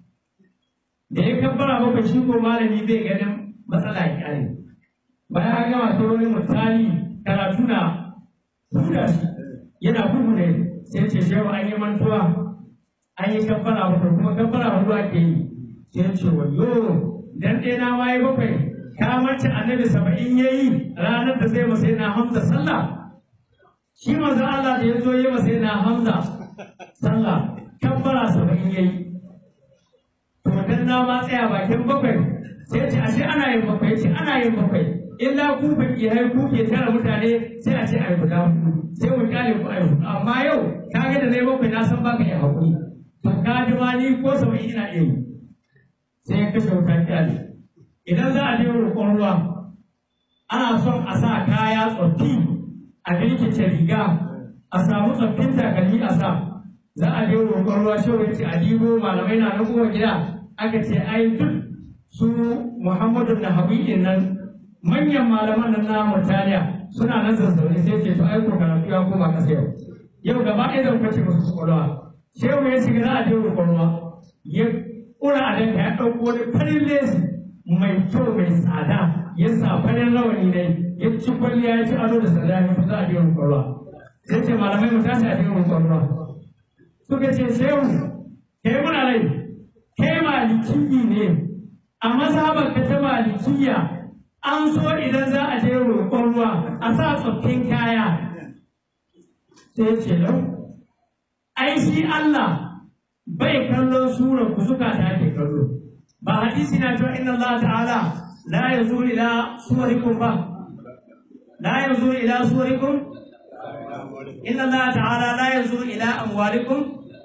da ya kabbara bakwai shi ko malami bai ganin matsala ya kyale bayan an gama sauran mutane karatu na huda shi yana bugu ne sai ce shehu an yi mantuwa an yi kabbara bakwai kuma kabbara hudu ake yi sai ce wayo dan ɗaya na waye bakwai ka mace annabi saba'in ya yi ranar da zai masa yana hamza sallah shi manzo Allah da ya zo yi masa yana hamza sallah kabbara saba'in ya yi to dan na ma tsaya bakin bakwai sai ce ashe ana yin bakwai ce ana yin bakwai illa ku fakirai ku ke tara mutane sai a ce a yi guda hudu sai mu kyale ku a yi hudu amma yau ka ga da na yi bakwai na san baka yi hakuri to ka ji ma ni ko saba'in ina iya yi sai ya kashe wuta kyale idan za a je roƙon ruwa ana son a sa kaya tsoffi a birkice riga a samu tsoffin takalmi a sa za a je roƙon ruwa shi ya ce a dibo malamai na nan kowa gida aka ce ai duk su muhammadu na habi'in nan manyan malaman nan na murtaniya suna nan zazzaune sai ce to ai ko karatu ya koma ƙasa yau yau gaba ɗaya zan kwace musu kwakwalwa shehu ya shiga za a je roƙon ruwa ya ƙura a danka ya ɗauko wani farin lesi mai kyau mai tsada ya sa farin rawani ne ya ci kwalliya ya ci ado da tsada ya fi za a je roƙon ruwa sai ce malamai mu tashi a je roƙon ruwa suka ce shehu kai muna rai kai malikiyi ne a mazhabar ka ta malikiya an so idan za a je roƙon ruwa a sa tsoffin kaya sai ce lau ai shi Allah bai kallon surar ku suka ta ke kallo ba hadisi na cewa inna Allah ta'ala la yanzuru ila suwarikum ba la yanzuru ila suwarikum inna Allah ta'ala la yanzuru ila amwalikum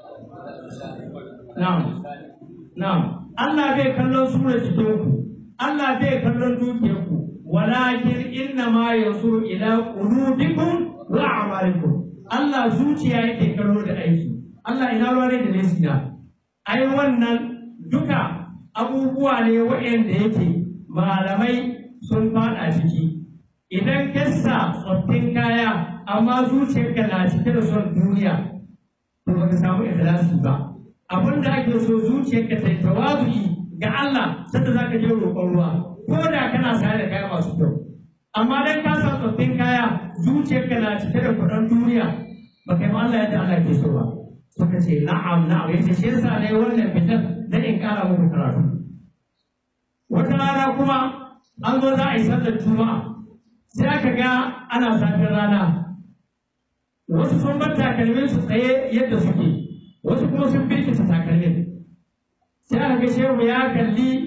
na'am na'am Allah bai kallon surar jikinku Allah bai kallon dukiyarku walakin inna ma yanzuru ila qulubikum wa a'malikum Allah zuciya yake kallo da aiki Allah ina ruwa ne da lesi na ai wannan duka abubuwa ne waɗanda yake malamai sun fada ciki idan ka sa tsoffin kaya amma zuciyarka na cike da son duniya to baka samu ikhlasi ba abin da ake so zuciyarka ta tawazu'i ga Allah sanda zaka je roƙon ruwa ko da kana sa da kaya masu kyau amma dan ka sa tsoffin kaya zuciyarka na cike da kuɗin duniya ba kai ma Allah yadda Allah ke so ba suka ce na'am na'am yace shi yasa ne wannan fitar dan in kara muku karatu wata rana kuma an zo za a yi sallar juma'a sai aka ga ana zafin rana wasu sun bar takalmin su tsaye yadda suke wasu kuma sun birkita takalmin sai aka ga shehu ya kalli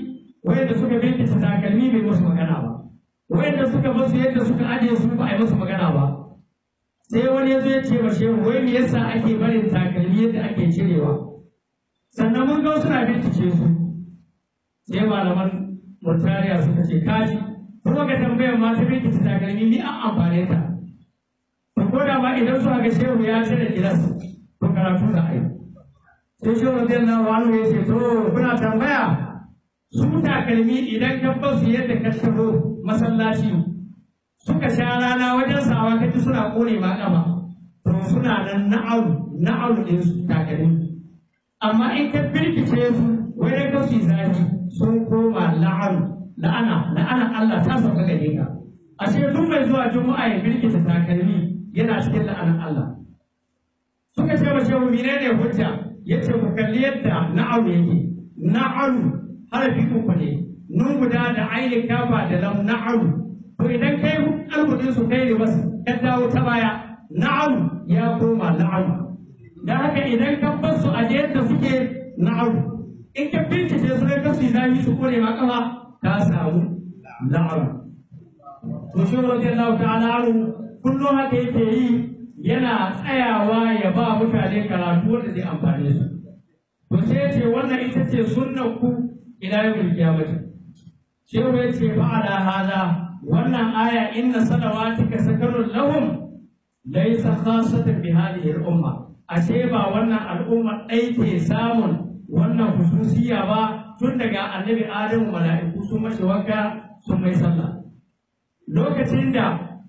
wayanda suka binkita takalmi bai musu magana ba wayanda suka basu yadda suka ajiye su ba a yi musu magana ba sai wani ya zo ya ce wa shehu wai me yasa ake barin takalmi yadda ake cirewa sannan mun ga suna bincike su sai malaman murtariya suka ce kaji kuma ga tambayar ma ta bincike takalmi ni an amfane ta to ko da ma idan suka ga shehu ya cire gilas to karatu da ai sai shehu radiyallahu anhu ya ce to kuna tambaya su takalmi idan ka basu yadda ka taho masallaci suka sha rana wajen sawa kaji suna kone ma kama to suna nan na'alu na'alu din su takalmi amma in ka birkice su wai dai kasu zafi sun koma la'anu la'ana la'ana Allah ta sauka gare ka ashe duk mai zuwa juma'a ya birkita takalmi yana cikin la'anar Allah suka ce wa shehu menene hujja yace ku kalli yadda na'alu yake na'alu harafi uku ne nun guda da ainihin kafa da lam na'alu to idan kai alhudin su kai ne bas ka dawo ta baya na'alu ya koma na'alu da haka idan ka bar su a yadda suke na'alu in ka bincike su ne kasu zafi su kore ma kafa ka samu na'alu to shi radiyallahu ta'ala anhu kullum haka yake yi yana tsayawa ya ba mutane karatu wanda zai amfane su to sai ya ce wannan ita ce sunnan ku ila yawmil qiyamati shehu ya ce fa ala hada wannan aya inna salawatika sakarun lahum laysa khasatan bi hadhihi al-umma ashe ba wannan al'umma ɗai ke samun wannan hususiya ba tun daga annabi adamu mala'iku sun mashi wanka sun mai sallah lokacin da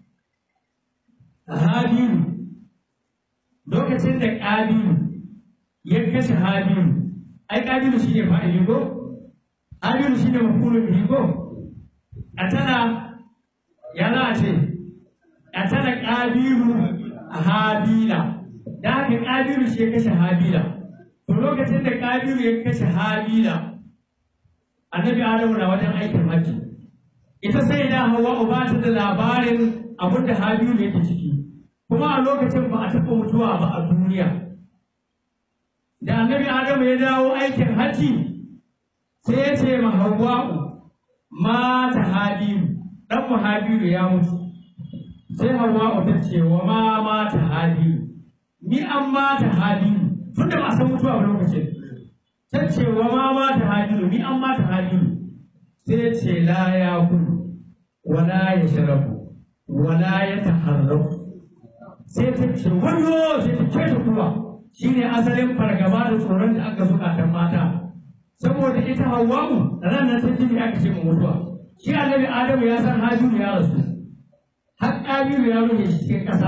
habilu lokacin da ƙabilu ya kashe habilu ai ƙabilu shi ne fa'ili ko habilu shi ne mafulun bihi ko a tana ya za a ce a tana ƙabilu a habila da haka ƙabilu shi ya kashe habila to lokacin da ƙabilu ya kashe habila annabi adamu na wajen aikin hajji ita sai da hawa ba ta da labarin abin da habilu yake ciki kuma a lokacin ba a taɓa mutuwa ba a duniya da annabi adamu ya dawo aikin hajji sai ya ce ma hawwa'u mata habilu dan mu habilu ya mutu sai hawwa'u ta ce wa ma mata habilu ni an mata habilu tun da ba a san mutuwa ba lokacin ta ce wa ma mata habilu ni an mata habilu sai ya ce la ya kulu wala ya sharabu wala ya taharrafu sai ta ce wallo sai ta ce kuwa shine asalin fargaba da tsoron da aka zukatan mata saboda ita hawwa'u ranar ta jini aka ce mu mutuwa shi annabi adamu ya san habilu ya rasu har ƙabilu ya rufe shi cikin ƙasa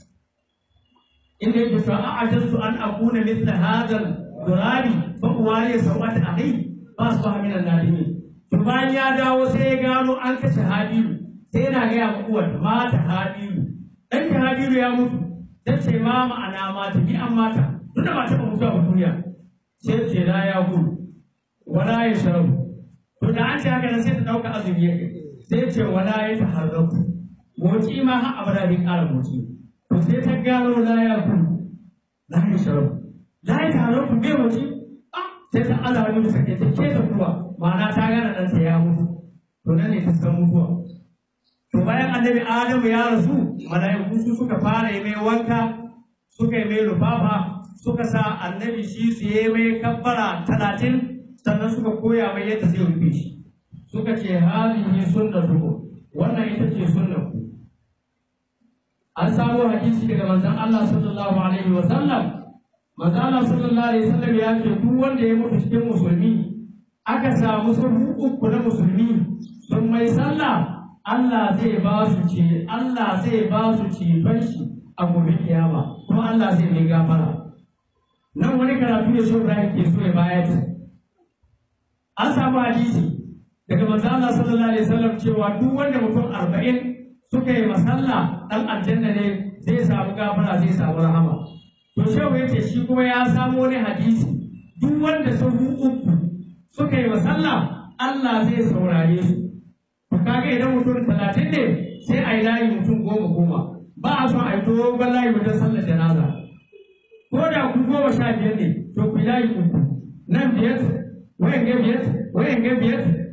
inda yake cewa a ajinsu an akuna mithla hadal gurari fa uwari sawat ahi ba su ba minan nadimi to bayan ya dawo sai ya gano an kashe habilu sai yana gaya ma uwar mata habilu dan ka habilu ya mutu ta ce ma ma'ana mata ni an mata duk da ba taɓa mutuwa a duniya sai ce la ya gudu wala ya sharabu to da an ce haka nan sai ta ɗauka azumi ya sai ce wala ya taharraku motsi ma har abada bai ƙara motsi to sai ta gano la ya gudu la ya sharabu la ya taharraku bai motsi sai ta ala wani da sake ta ke ta kuwa ma'ana ta gane ɗansa ya mutu to nan ne ta san mutuwa to bayan annabi adamu ya rasu mala'iku su suka fara yi mai wanka suka yi mai lufafa suka sa annabi shi su yi mai kabbara talatin sannan suka koya mai yadda zai rufe shi suka ce hadihi sunnatukum wannan ita ce sunnar ku an samo hadisi daga manzon Allah sallallahu alaihi wa sallam manzon Allah sallallahu alaihi wa sallam ya ce duk wanda ya mutu cikin musulmi aka samu sahu uku na musulmi sun mai sallah Allah zai ba su ce Allah zai ba su ceton shi a gobe kiyama kuma Allah zai mai gafara nan wani karatu ne shi Ibrahim ke so ya bayar an samu hadisi daga manzo Allah sallallahu alaihi wasallam cewa duk wanda mutum arba'in suka yi masalla dan aljanna ne zai samu gafara zai samu rahama to shehu yace shi kuma ya samu wani hadisi duk wanda sahu uku suka yi masalla Allah zai saurare su to kaga idan mutum talatin ne sai a yi layi mutum goma goma ba a son a yi dogon layi wajen sallar janaza ko da ku goma sha biyar ne to ku yi layi uku nan biyar wayan ga biyar wayan ga biyar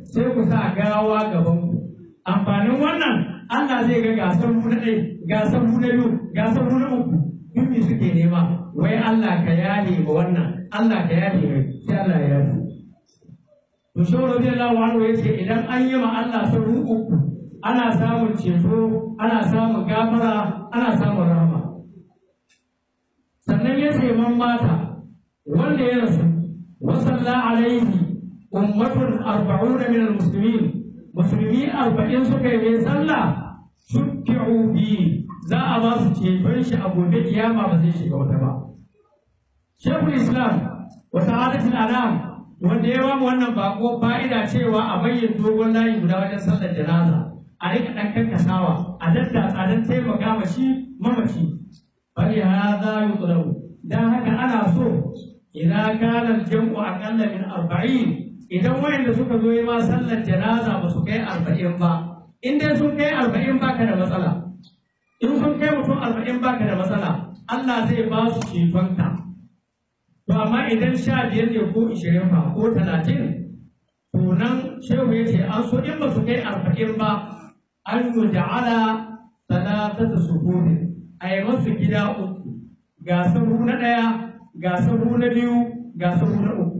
sai ku sa gawa gaban ku amfanin wannan Allah zai ga gasar mu na ɗaya gasar mu na biyu gasar mu na uku duk me suke nema wai Allah ka yaye ma wannan Allah ka yaye mai sai Allah ya yaye to shi radiyallahu anhu yace idan an yi ma Allah sabu uku ana samun ceto ana samun gafara ana samun rahama sannan ya ce man mata wanda ya rasu wasalla alaihi ummatun arba'una min almuslimin musulmi arba'in suka yi mai sallah shukki'u bi za a ba su ceton shi a gobe kiyama ba zai shiga wata ba shekul islam wa sa'adatul anam wanda ya bamu wannan bako fa'ida cewa a bayyana dogon layi guda wajen sallar janaza a rika dan kankasawa a daddatsa don taimaka ma shi mamaci bari hadha yutlabu dan haka ana so idan kana jam'u aqalla min arba'in idan wayanda suka zo yi ma sallar janaza ba su kai arba'in ba in dai sun kai arba'in baka da matsala in sun kai mutum arba'in baka da matsala Allah zai ba su cetonka to amma idan sha biyar ne ko ishirin ba ko talatin to nan shehu ya ce an so in ba su kai arba'in ba an yi ja'ala talatata suhuri a yi masu gida uku ga sahu na ɗaya ga sahu na biyu ga sahu na uku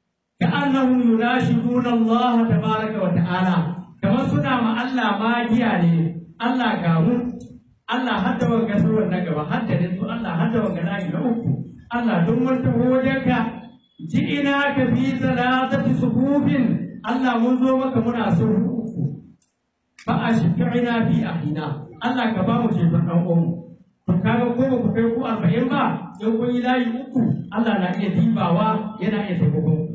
كأنهم يناشدون الله تبارك وتعالى كما سنا ما الله ما ne Allah gamu Allah hadda wanga sauran na gaba hadda da su Allah hadda wanga na na uku Allah don wanta wajenka ji ina ka fi salatati suhufin Allah mun zo maka muna sahu uku fa ashfi'ina fi ahina Allah ka ba mu ceton dan uwan to kaga ko ba ku kai ku 40 ba in kun yi layi uku Allah na iya dibawa yana iya taimakon ku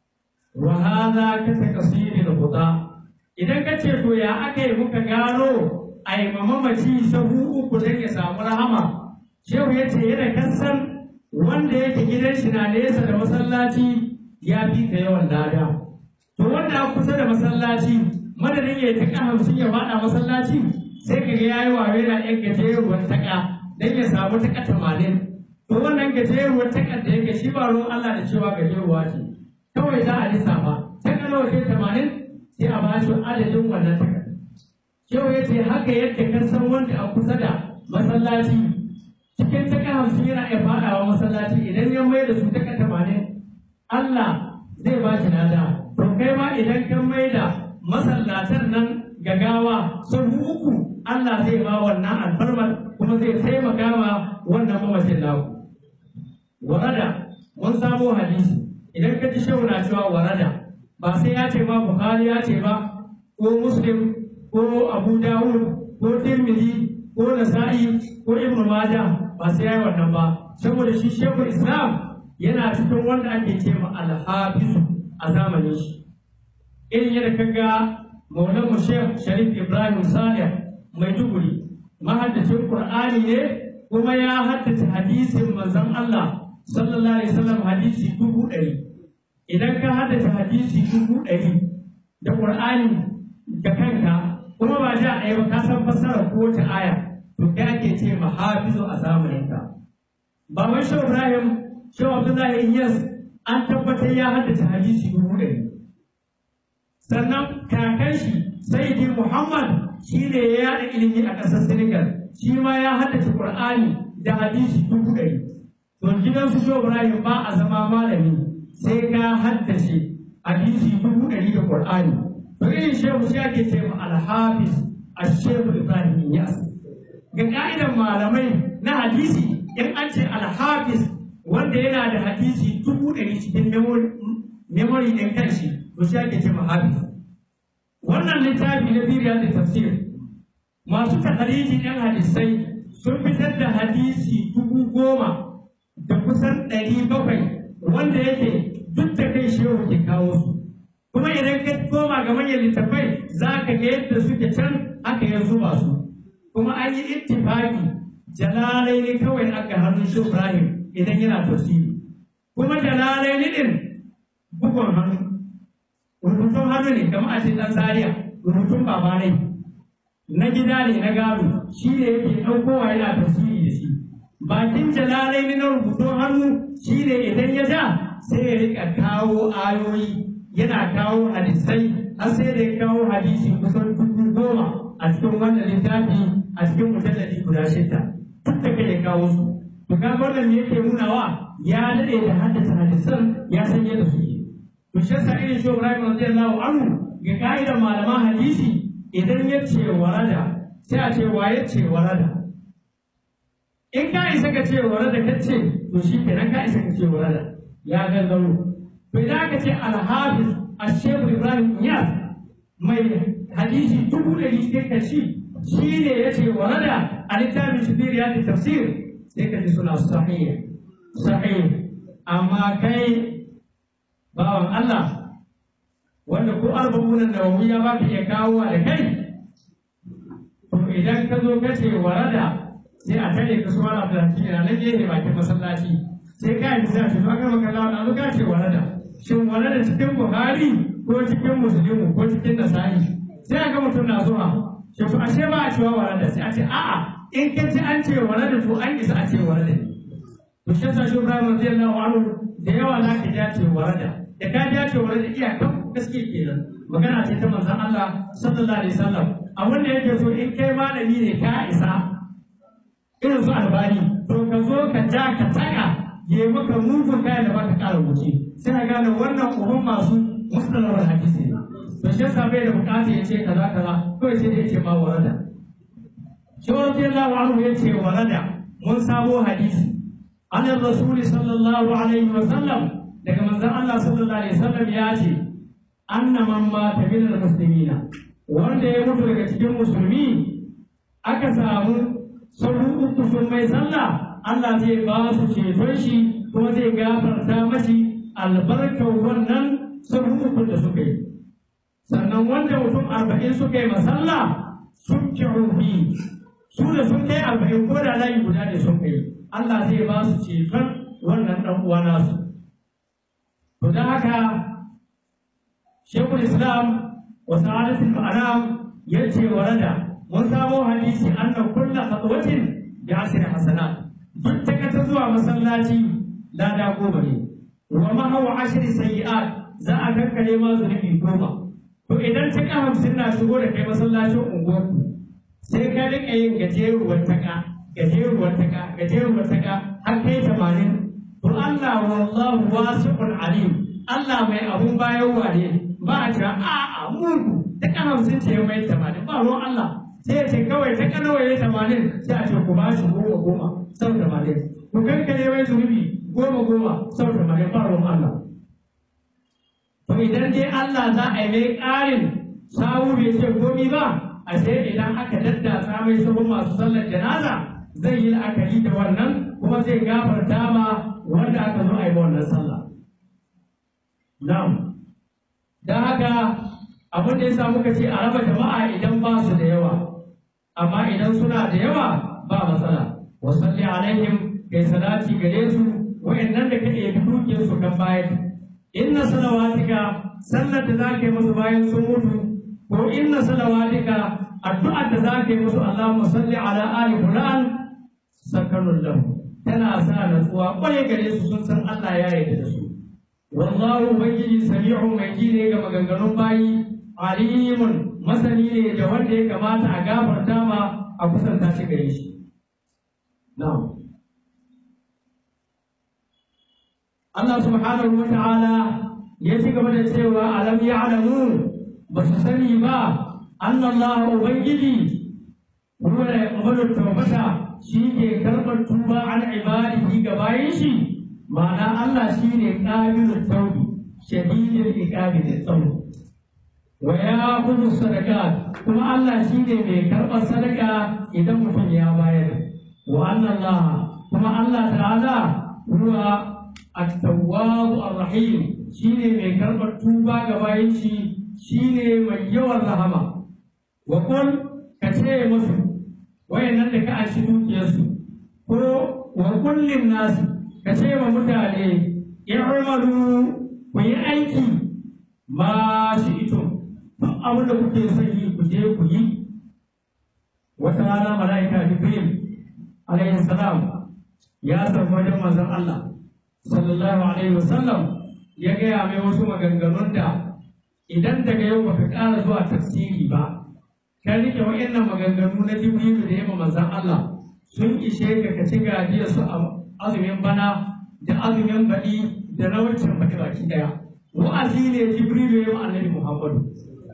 wa hadha ka takasiri da kuda idan ka ce to ya aka yi muka gano ai mamaci sahu uku dan ya samu rahama shehu ya ce yana kasan wanda yake gidan shi na nesa da masallaci ya fi ka yawan lada to wanda a kusa da masallaci madadin ya taka hamsin ya faɗa masallaci sai ka ga yayi wawe na yan gajeruwar taka dan ya samu taka tamanin to wannan gajeruwar taka da yake shi ba ruwan Allah da cewa gajeruwa ce kawai za a lissafa ta nawa ce tamanin sai a bashi adadin wannan takarda Shehu ya ce haka yadda ka san wanda a kusa da masallaci cikin taka hamsin yana iya faɗawa masallaci idan ya mai da su taka tamanin Allah zai ba shi lada to kai ma idan ka mai da masallatan nan gagawa sun uku Allah zai ba wannan alfarmar kuma zai taimaka ma wannan mamacin naku warada mun samo hadisi idan ka ji shehu na cewa warada ba sai ya ce ma bukhari ya ce ba ko muslim ko abu dawud ko tirmidhi ko nasa'i ko ibn majah ba sai ya yi wannan ba saboda shi shehu islam yana cikin wanda ake ce ma alhafizu a zamanin shi irin yadda ka ga maulan mu shekh sharif ibrahim salih mai duguri mahaddacin qur'ani ne kuma ya haddace hadisin manzon allah sallallahu alaihi wasallam hadisi dubu ɗari idan ka haddace hadisi dubu ɗari da ƙur'ani da kanka kuma ba ja ɗaya ba ka san fassara ko wata aya to kai ake ce ma hafizu a zamaninka ba wai shi Ibrahim shi Abdullahi Iyas an tabbatar ya haddace hadisi dubu ɗari sannan kakan shi Sayyidi Muhammad shi ne ya yaɗa ilimi a ƙasar Senegal shi ma ya haddace Qur'ani da hadisi dubu ɗari to gidansu shi Ibrahim ba a zama malami sai ka haddace hadisi dubu ɗari da Qur'ani. To irin shehu shi ake ce ma alhafiz a shehu Ibrahim Yas. Ga ka'idan malamai na hadisi in an ce alhafiz wanda yana da hadisi dubu ɗari cikin memory ɗin kanshi to shi ake ce ma hafiz. Wannan littafi na biriya da tafsir masu tahariji ɗin hadisai sun fitar da hadisi dubu goma da kusan ɗari bakwai wanda yake duk da kai shehu ke kawo su kuma idan ka koma ga manyan littafai za ka ga yadda suke can aka ya zuba su kuma an yi ittifaqi jalalai ne kawai aka hannun shi Ibrahim idan yana tafsiri kuma jalalai ne din bugun hannu rubutun hannu ne kamar a ce dan Zaria rubutun babanai na gida ne na gado shi ne yake ɗaukowa yana tafsiri da shi bakin jalalai ne na rubutun hannu shi ne idan ya ja sai ya rika kawo ayoyi yana kawo hadisai har sai da ya kawo hadisi kusan dubu goma a cikin wannan littafi a cikin mujalladi guda shida duk da kai ya kawo su to kaga wannan me yake nunawa ya dade da haddace hadisan ya san yadda suke to shi yasa irin shi Ibrahim radiyallahu anhu ga ka'idar malaman hadisi idan ya ce warada sai a ce wa ya ce warada in ka isa ka ce warada ka ce to shi kenan ka isa ka ce warada ya gangaro to idan aka ce alhafiz ashehu ibrahim iyas mai hadisi dubu ɗari sai ka shi shi ne ya ce warada a littafin shibir ya tafsir sai ka ji suna sahih sahih amma kai bawan Allah wanda ko arba'unan nawawi ya baka iya kawo da kai to idan ka zo ka ce warada sai a tare ka suwa na filanci na nan gefe bakin masallaci sai ka yi sai a ce to aka maka lawa na ka ce warada shin warada cikin buhari ko cikin musulmi ko cikin nasari sai a ga mutum na zuwa shi to ashe ba a cewa warada sai a ce a'a in ka ci an ce warada to an isa a ce warada to shi yasa shi Ibrahim radiyallahu anhu da yawa za ka ja ce warada da ka ja ce warada iyakan gaske kenan magana ce ta manzon Allah sallallahu alaihi wasallam abin da yake so in kai malami ne ka isa irin su albani to ka zo ka ja ka taka ya maka mugun kaya da baka kara wuce sai ka gane wannan uban masu mustalawar hadisi ne to shi yasa bai da bukata ya ce kaza kaza kawai sai ya ce ma warada shi radiyallahu anhu ya ce warada mun samo hadisi an rasul sallallahu alaihi wasallam daga manzon Allah sallallahu alaihi wasallam ya ce anna man mata min muslimina wanda ya mutu daga cikin musulmi aka samu sabu uku sun mai sallah Allah zai ba su ceton shi kuma zai gafarta mashi albarkar wannan sabu uku da suka yi sannan wanda mutum arba'in suka yi masalla sun fi su da sun kai arba'in ko da layi guda ne sun kai Allah zai ba su ceton wannan ɗan uwa nasu to don haka shekul islam wa sa'adatul anam yace warada mun samo hadisi anna kulla khatwatin bi asri hasanat duk ta ta zuwa masallaci lada goma ne wa mahawa ashri sayyi'at za a kankare ma zunubi goma to idan ta ka hamsin na shigo da kai masallacin unguwarku sai ka rika yin gajeruwar taka gajeruwar taka gajeruwar taka har kai tamanin to Allah wallahu wasi'un alim Allah mai abun bayarwa ne ba a cewa a'a mugu ta kan hamsin ce mai tamanin ba ruwan Allah sai ya ce kawai ta kan nawa ya tamanin sai a ce ku ba shi goma goma sau tamanin ku kankare mai zunubi goma goma sau tamanin ba ruwan Allah to idan dai Allah za a yi mai ƙarin sawu bai ce komi ba a sai idan aka daddasa mai sabon masu sallar janaza zai yi la'akari da wannan kuma zai gafarta ma wanda aka zo a yi wannan sallah na'am don haka abin da ya sa muka ce a raba jama'a idan ba su da yawa amma idan suna da yawa ba matsala wasalli alaihim kai salati gare su wa'annan da kake bi dukiyar su kan bayar inna salawatika sallar da zaka yi musu bayan sun mutu ko inna salawatika addu'ar da zaka yi musu Allahumma salli ala ali fulan sakanun lahu tana sa natsuwa kwarai gare su sun san Allah ya yarda da su wallahu ubangiji sami'u mai ji ne ga maganganun bayi alimun masani ne da wanda ya kamata a gafarta ma a kusanta shi gare shi na'am Allah subhanahu wa ta'ala ya ci gaba da cewa alam ya'lamu ba su sani ba anna Allah ubangiji huwa yaqbalu tawbata shi ke karɓar tuba an ibadihi ga bayan shi ma'ana Allah shi ne ƙabilun taubi shadidin iqabi da tsawo wa ya kudu sadaka kuma Allah shi ne mai karɓar sadaka idan mutum ya bayar wa Allah kuma Allah ta'ala huwa at-tawwab ar-rahim shi ne mai karɓar tuba ga bayan shi shi ne mai yawan rahama wa kun ka ce musu wayannan da ka ashi dukiyarsu ko wa kullin nasu ka ce wa mutane i'malu ku yi aiki ma shi ito duk abin da kuke son yi ku je ku yi wata rana mala'ika jibril alayhi salam ya sauka wajen manzon Allah sallallahu alaihi wasallam ya gaya mai wasu maganganun da idan daga yau baka ƙara zuwa tafsiri ba ka rike wa'annan maganganu na jibrilu da yamma manzon Allah sun ishe ka ka ci gajiyar su a azumin bana da azumin baɗi da na wancan baɗi baki ɗaya wa'azi ne jibrilu ya yi annabi muhammadu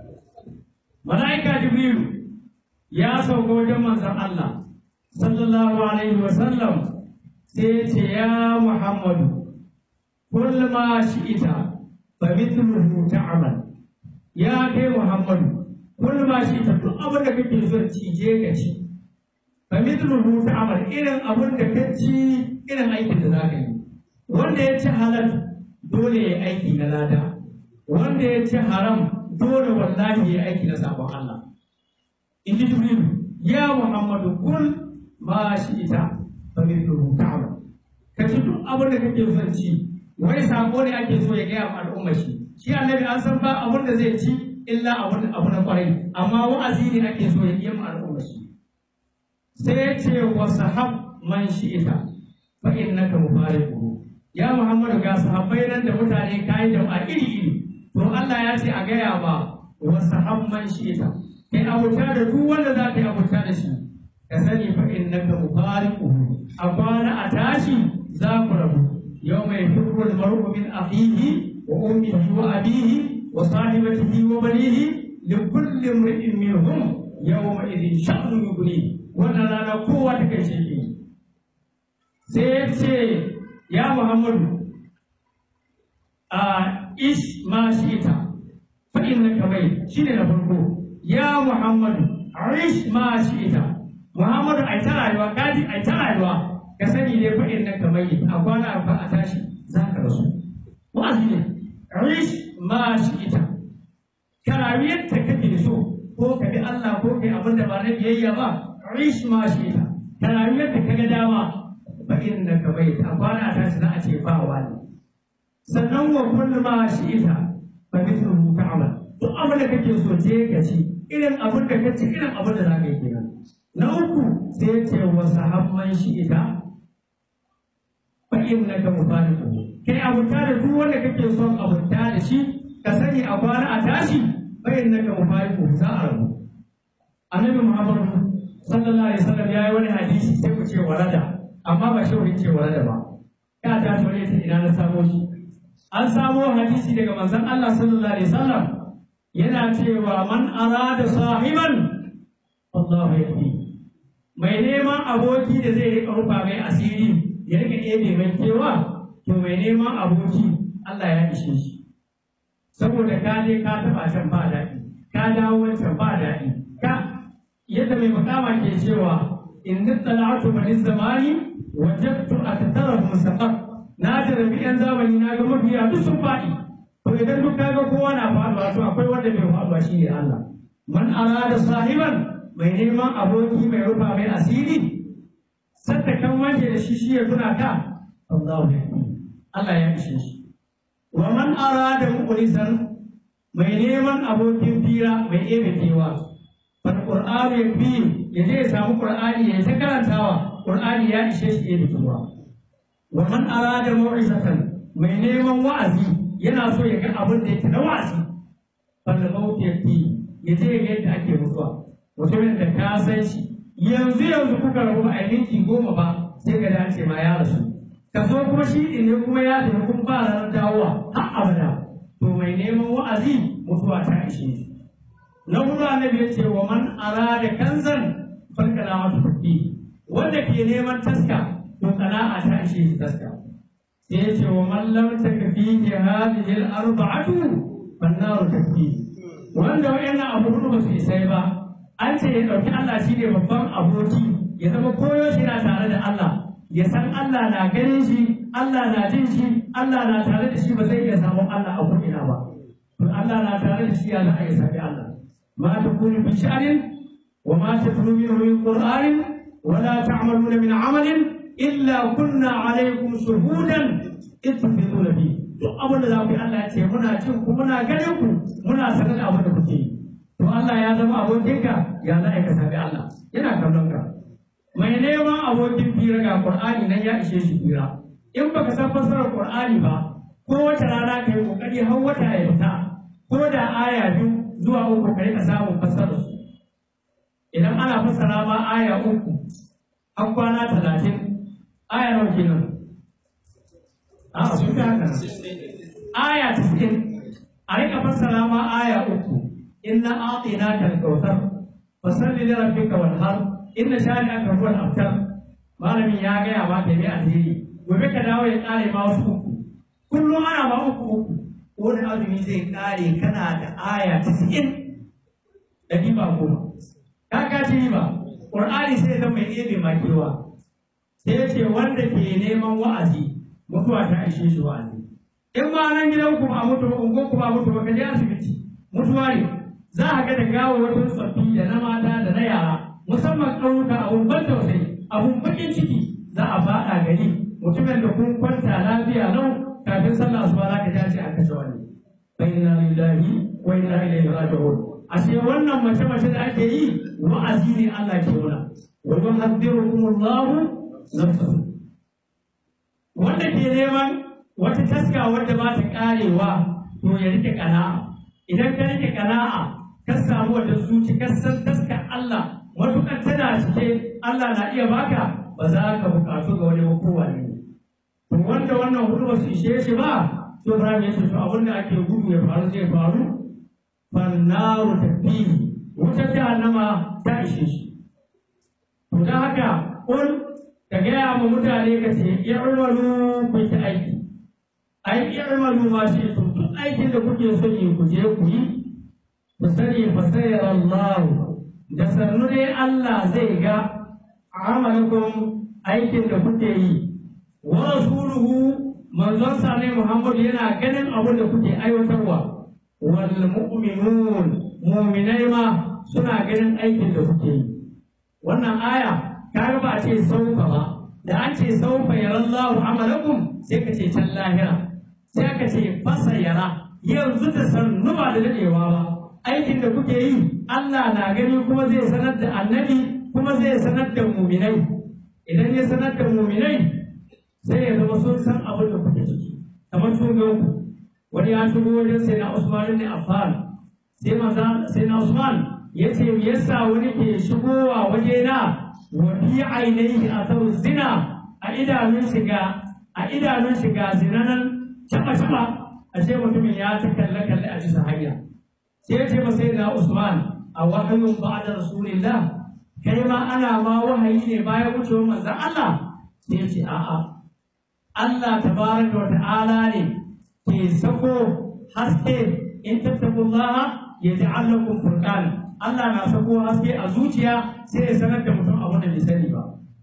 mala'ika jibrilu ya sauka wajen manzon Allah sallallahu alaihi wa sallam sai ya ce ya muhammadu kul ma shi'ita fa mithluhu ta'mal ya kai muhammadu kul ma shi'ita duk abin da kake so cije ka ci fa mithluhu ta'mal irin abin da ka ci irin aikin da za ka yi wanda ya ci halal dole ya aiki na lada wanda ya ci haram dole wallahi ya aiki na sabon Allah in ji jibril ya muhammadu kul ma shi ita fa mithluhu ta'mal ka ci duk abin da kake son ci wai sako ne ake so ya gaya wa al'umma shi shi annabi an san ba abin da zai ci illa abin abu na kwarai amma wa'azi ne ake so ya yi ma al'umma shi sai ya ce wa sahab man shi ita fa innaka mufariquhu ya muhammadu ga sahabbai nan da mutane kayi jama'a iri iri to Allah ya ce a gaya ba wa sahab man shi ita kai abuta da duk wanda za ka yi abuta da shi ka sani fa innaka mufariquhu a kwana a tashi za ku rabu yau mai firru al-mar'u min akhihi wa ummihi wa abihi wa sahibatihi wa banihi li kulli imri'in minhum yawma idhin sha'nu yughni wannan rana kowa ta kai shi sai ya ce ya muhammadu a ish ma shi ita fa innaka mai shine na farko ya muhammadu ish ma shi ita muhammadu ai ta rayuwa kaji ai ta rayuwa ka sani ne fa innaka mai a kwana a a tashi za ka rasu wa'azi ne ish ma shi ita ka rayu yadda kake so ko ka bi Allah ko kai abin da ba na biyayya ba ish ma shi ita ka rayu yadda ka ga dama fa innaka mai a kwana a tashi za a ce ba wani sannan wa kullu ma shi ita fa mithluhu ta'mal duk abin da kake so je ka ci irin abin da ka ci irin abin da za ka yi kenan na uku sai ya ce wa sahabban shi ita fa innaka mufariqu kai abuta da duk wanda kake son abuta da shi ka sani a kwana a tashi fa innaka mufariqu za a rabu annabi muhammad sallallahu alaihi wasallam yayi wani hadisi sai ku ce warada amma ba shi wani ce warada ba ka ta tore ta ina na samo shi an samo hadisi daga manzon Allah sallallahu alaihi wasallam yana cewa man arada sahiban Allahu yafi mai neman aboki da zai rika rufa mai asiri ya rika ɗebe mai kewa to mai neman aboki Allah ya ishe shi saboda ka je ka taɓa can ba daɗi ka dawo wancan ba daɗi ka yadda mai makama ke cewa in nittala'atu bani zamani wajadtu aktarahum saqat na jarabi yan zamani na ga mafiya duk sun faɗi to idan duk kaga kowa na faɗuwa to akwai wanda bai faɗuwa shi ne Allah man arada sahiban mai neman aboki mai rufa mai asiri sadda kan wanke da shi shi ya tuna ka Allahu Allah ya ishe shi wa man arada muqlisan mai neman abokin fira mai ebe kewa fal qur'anu yakfi ya je ya samu qur'ani ya ta karantawa qur'ani ya ishe shi ebe kewa wa man arada mu'izatan mai neman wa'azi yana so ya ga abin da yake na wa'azi fal mawt yakfi ya je ya ga yadda ake mutuwa mutumin da ka san shi yanzu yanzu kuka rabu ba a minti goma ba sai ka dace ma ya rasu ka zo kuma shi ɗin ne kuma ya tafi kun ba ranar dawowa har abada to mai neman wa'azi mutuwa ta ishe shi na hudu annabi ya ce wa man arada kanzan farkala mata kuɗi wanda ke neman taska to sana'a ta ishe shi taska sai ya ce wa man lam takfi hadhihi al-arba'atu fannaru takfi wanda wayannan abu hudu ba su isai ba an ce ya ɗauki Allah shi ne babban aboki ya zama koyo shi na tare da Allah ya san Allah na ganin shi Allah na jin shi Allah na tare da shi ba zai iya samun Allah a ko'ina ba to Allah na tare da shi ya za a yi sabi Allah ma ta kuni fi sha'anin wa ma ta tunu min min qur'anin wa la ta'maluna min amalin illa kunna alaikum shuhudan ittafiduna bi duk abin da za ku yi Allah ya ce muna cin ku muna ganin ku muna sanar da abin da kuke yi to Allah ya zama abokinka ya za ka sabi Allah yana kallon ka mai neman abokin fira ga Qur'ani nan ya ishe shi fira in baka san fassarar Qur'ani ba ko wata rana ka yi kokari har wata ya fita ko da aya biyu zuwa uku ka rika samun fassara su idan ana fassara ma aya uku an kwana talatin aya nawa kenan a sun fi haka aya tis'in a rika fassara ma aya uku inna atina kal kautsar fasalli li rabbika wanhar inna shani'aka huwal abtar malamin ya gaya ma ta yi asiri gobe ka dawo ya kare ma wasu uku kullum ana ma uku uku wani azumi zai kare kana da aya tis'in da riba goma ka ka ci riba qur'ani sai zama mai ɗebe makewa sai ya ce wanda ke neman wa'azi mutuwa ta ishe shi wa'azi in ma nan gidan ku a mutu ungon ku ba mutu ba ka je asibiti mutuwa ne za a ga da gawo wata tsoffi da na mata da na yara musamman ƙauyuka abun ban tausayi abun bakin ciki za a faɗa gari mutumin da kun kwanta lafiya lau kafin sallah asuba za ka tashi a kashe wani fa inna lillahi wa inna ilaihi raji'un ashe wannan mace mace da ake yi wa'azi ne Allah ke muna wa yuhadhdhirukumullahu nafsahu wanda ke neman wata taska wadda ba ta karewa to ya rike kana'a idan ka rike kana'a ka samu wata zuci ka san taska Allah matukar tana cike Allah na iya baka ba za ka bukatu ga wani kowa ne to wanda wannan hudu ba su ishe shi ba to Ibrahim ya ce to abin da ake gudu ya faru zai faru fannaru tafihi wutar jahannama ta ishe shi to don haka kun ka gaya ma mutane ka ce i'malu ku ta aiki ai i'malu ma shi to duk aikin da kuke son yi ku je ku yi ku sani fa sayyara Allah da sannu dai Allah zai ga amalakum aikin da kuke yi wa rasuluhu manzon sa ne Muhammad yana ganin abin da kuke aiwatarwa wal mu'minun mu'minai ma suna ganin aikin da kuke yi wannan aya kaga ba a ce saufa ba da an ce saufa yarallahu amalakum sai ka ce can lahira sai aka ce fasa yara yanzu da sannu ba da dadewa ba aikin da kuke yi Allah na gani kuma zai sanar da annabi kuma zai sanar da muminai idan ya sanar da muminai sai ya zama sun san abin da kuke ciki kamar sun ga ku wani ya shigo wajen sai na Usman ne Affan sai maza sai na Usman ya ce me yasa wani ke shigowa waje na wa fi ainihi asaru zina a idanun shiga a idanun shiga zinanan taba taba ashe mutumin ya ta kalle kalle a bisa hanya sai ya ce masa na Usman a wahayun ba'da rasulillah kai ma ana ma wahayi ne bayan wucewar manzon Allah sai ya ce a'a Allah tabaraka wa ta'ala ne ke sako haske in tattaqullaha yaj'al lakum furqan Allah na sako haske a zuciya sai ya sanar da mutum abin da bai sani ba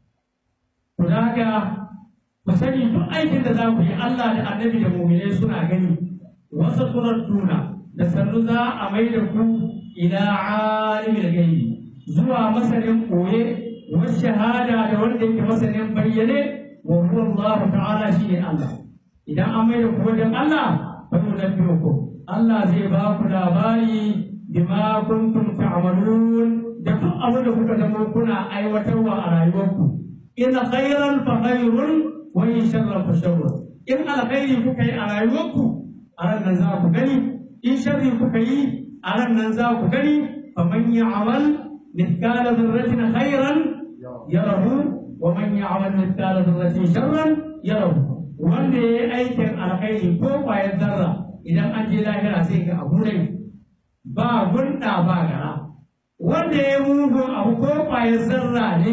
to da haka ku sani duk aikin da za ku yi Allah da annabi da mu'minai suna gani wasu tuna da sannu za a mai da ku ila alimil gaibi zuwa masanin koye wa shahada da wanda yake masanin bayyane wa huwa Allah ta'ala shi ne Allah idan an mai da ku wajen Allah fa yunabbiukum Allah zai ba ku labari bima kuntum ta'malun da duk abin da kuka zama kuna aiwatarwa a rayuwarku in khairan fa khairun wa in sharran fa sharrun in alkhairi kuka yi a rayuwarku a ran nan za ku gani in sharri kuka yi a ran nan za ku gani fa man ya'mal mithqala dharratin khairan yarahu wa man ya'mal mithqala dharratin sharran yarahu wanda ya yi aikin alkhairi ko kwayar zarra idan an je lahira sai ga abu ne ba gunda ba gara wanda ya mugun abu ko kwayar zarra ne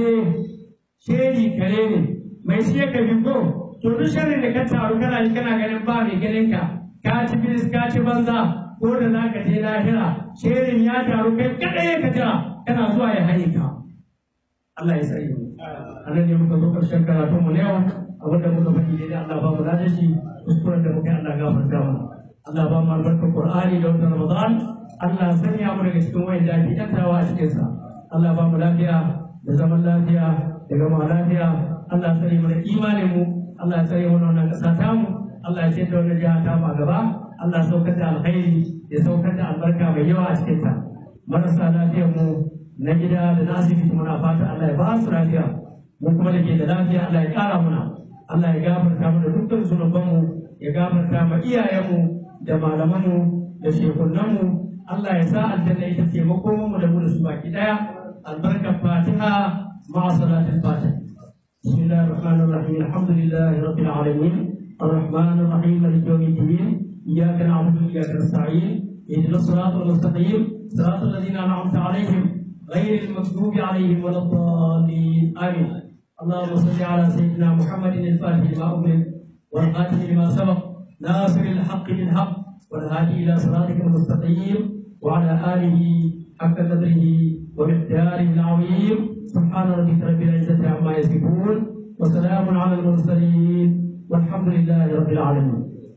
sheri kare ne mai shi ya kabi ko to duk sharri da ka taru kana yi kana ganin ba mai ganin ka ka ci bilis ka ci banza ko da za ka je lahira sherin ya taru kai kadai ka jira kana zuwa ya haye ka Allah ya sani mu anan ne muka zo karshen karatun mu na yau abinda muka faɗi ne Allah ba mu ladan shi kuskuren da muka yi Allah gafarta mana Allah ba mu albarkar Qur'ani da watan Ramadan Allah sanya mu daga cikin wayan da ake yantawa a cikin sa Allah ba mu lafiya da zaman lafiya da gama lafiya Allah ya tsare mana imanin mu Allah ya tsare mana wannan ƙasa ta mu Allah ya ce da wannan jiha ta mu a gaba Allah ya saukar da alkhairi ya saukar da albarka mai yawa a cikin ta marasa lafiyar mu na gida da na asibiti muna fata Allah ya ba su lafiya mu kuma da ke da lafiya Allah ya ƙara muna Allah ya gafarta mana dukkan zunubanmu ya gafarta ma iyayenmu da malamanmu da shekunanmu Allah ya sa aljanna ita ce makomanmu da mu da su baki daya albarkar fatiha ma'a salatin fatiha بسم الله الرحمن الرحيم الحمد لله رب العالمين الرحمن الرحيم مالك يوم الدين اياك نعبد واياك نستعين اهدنا الصراط المستقيم صراط الذين انعمت عليهم غير المغضوب عليهم ولا الضالين امين اللهم صل على سيدنا محمد الفاتح لما أغلق والخاتم لما سبق ناصر الحق بالحق والهادي إلى صراطك المستقيم وعلى آله حق قدره ومقداره العظيم سبحان ربك رب العزة عما يصفون وسلام على المرسلين والحمد لله رب العالمين.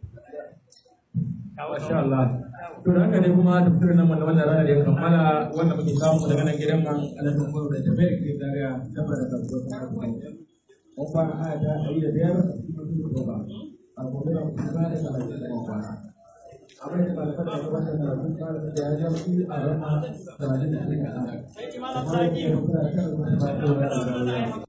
ما شاء الله. to da haka ne kuma tafsirin nan wannan rana da ya kammala wanda muke samu daga nan gidan man alamun kuma da tafiyar ke daga dafa da kasuwar mun fara aya ta ɗari da biyar ba a gobe da kuma ba da talatin da kwana abin da ba da fada da wannan da sun fara da ya ja su a rana talatin da ɗari kaɗan. Sai ki malam saki.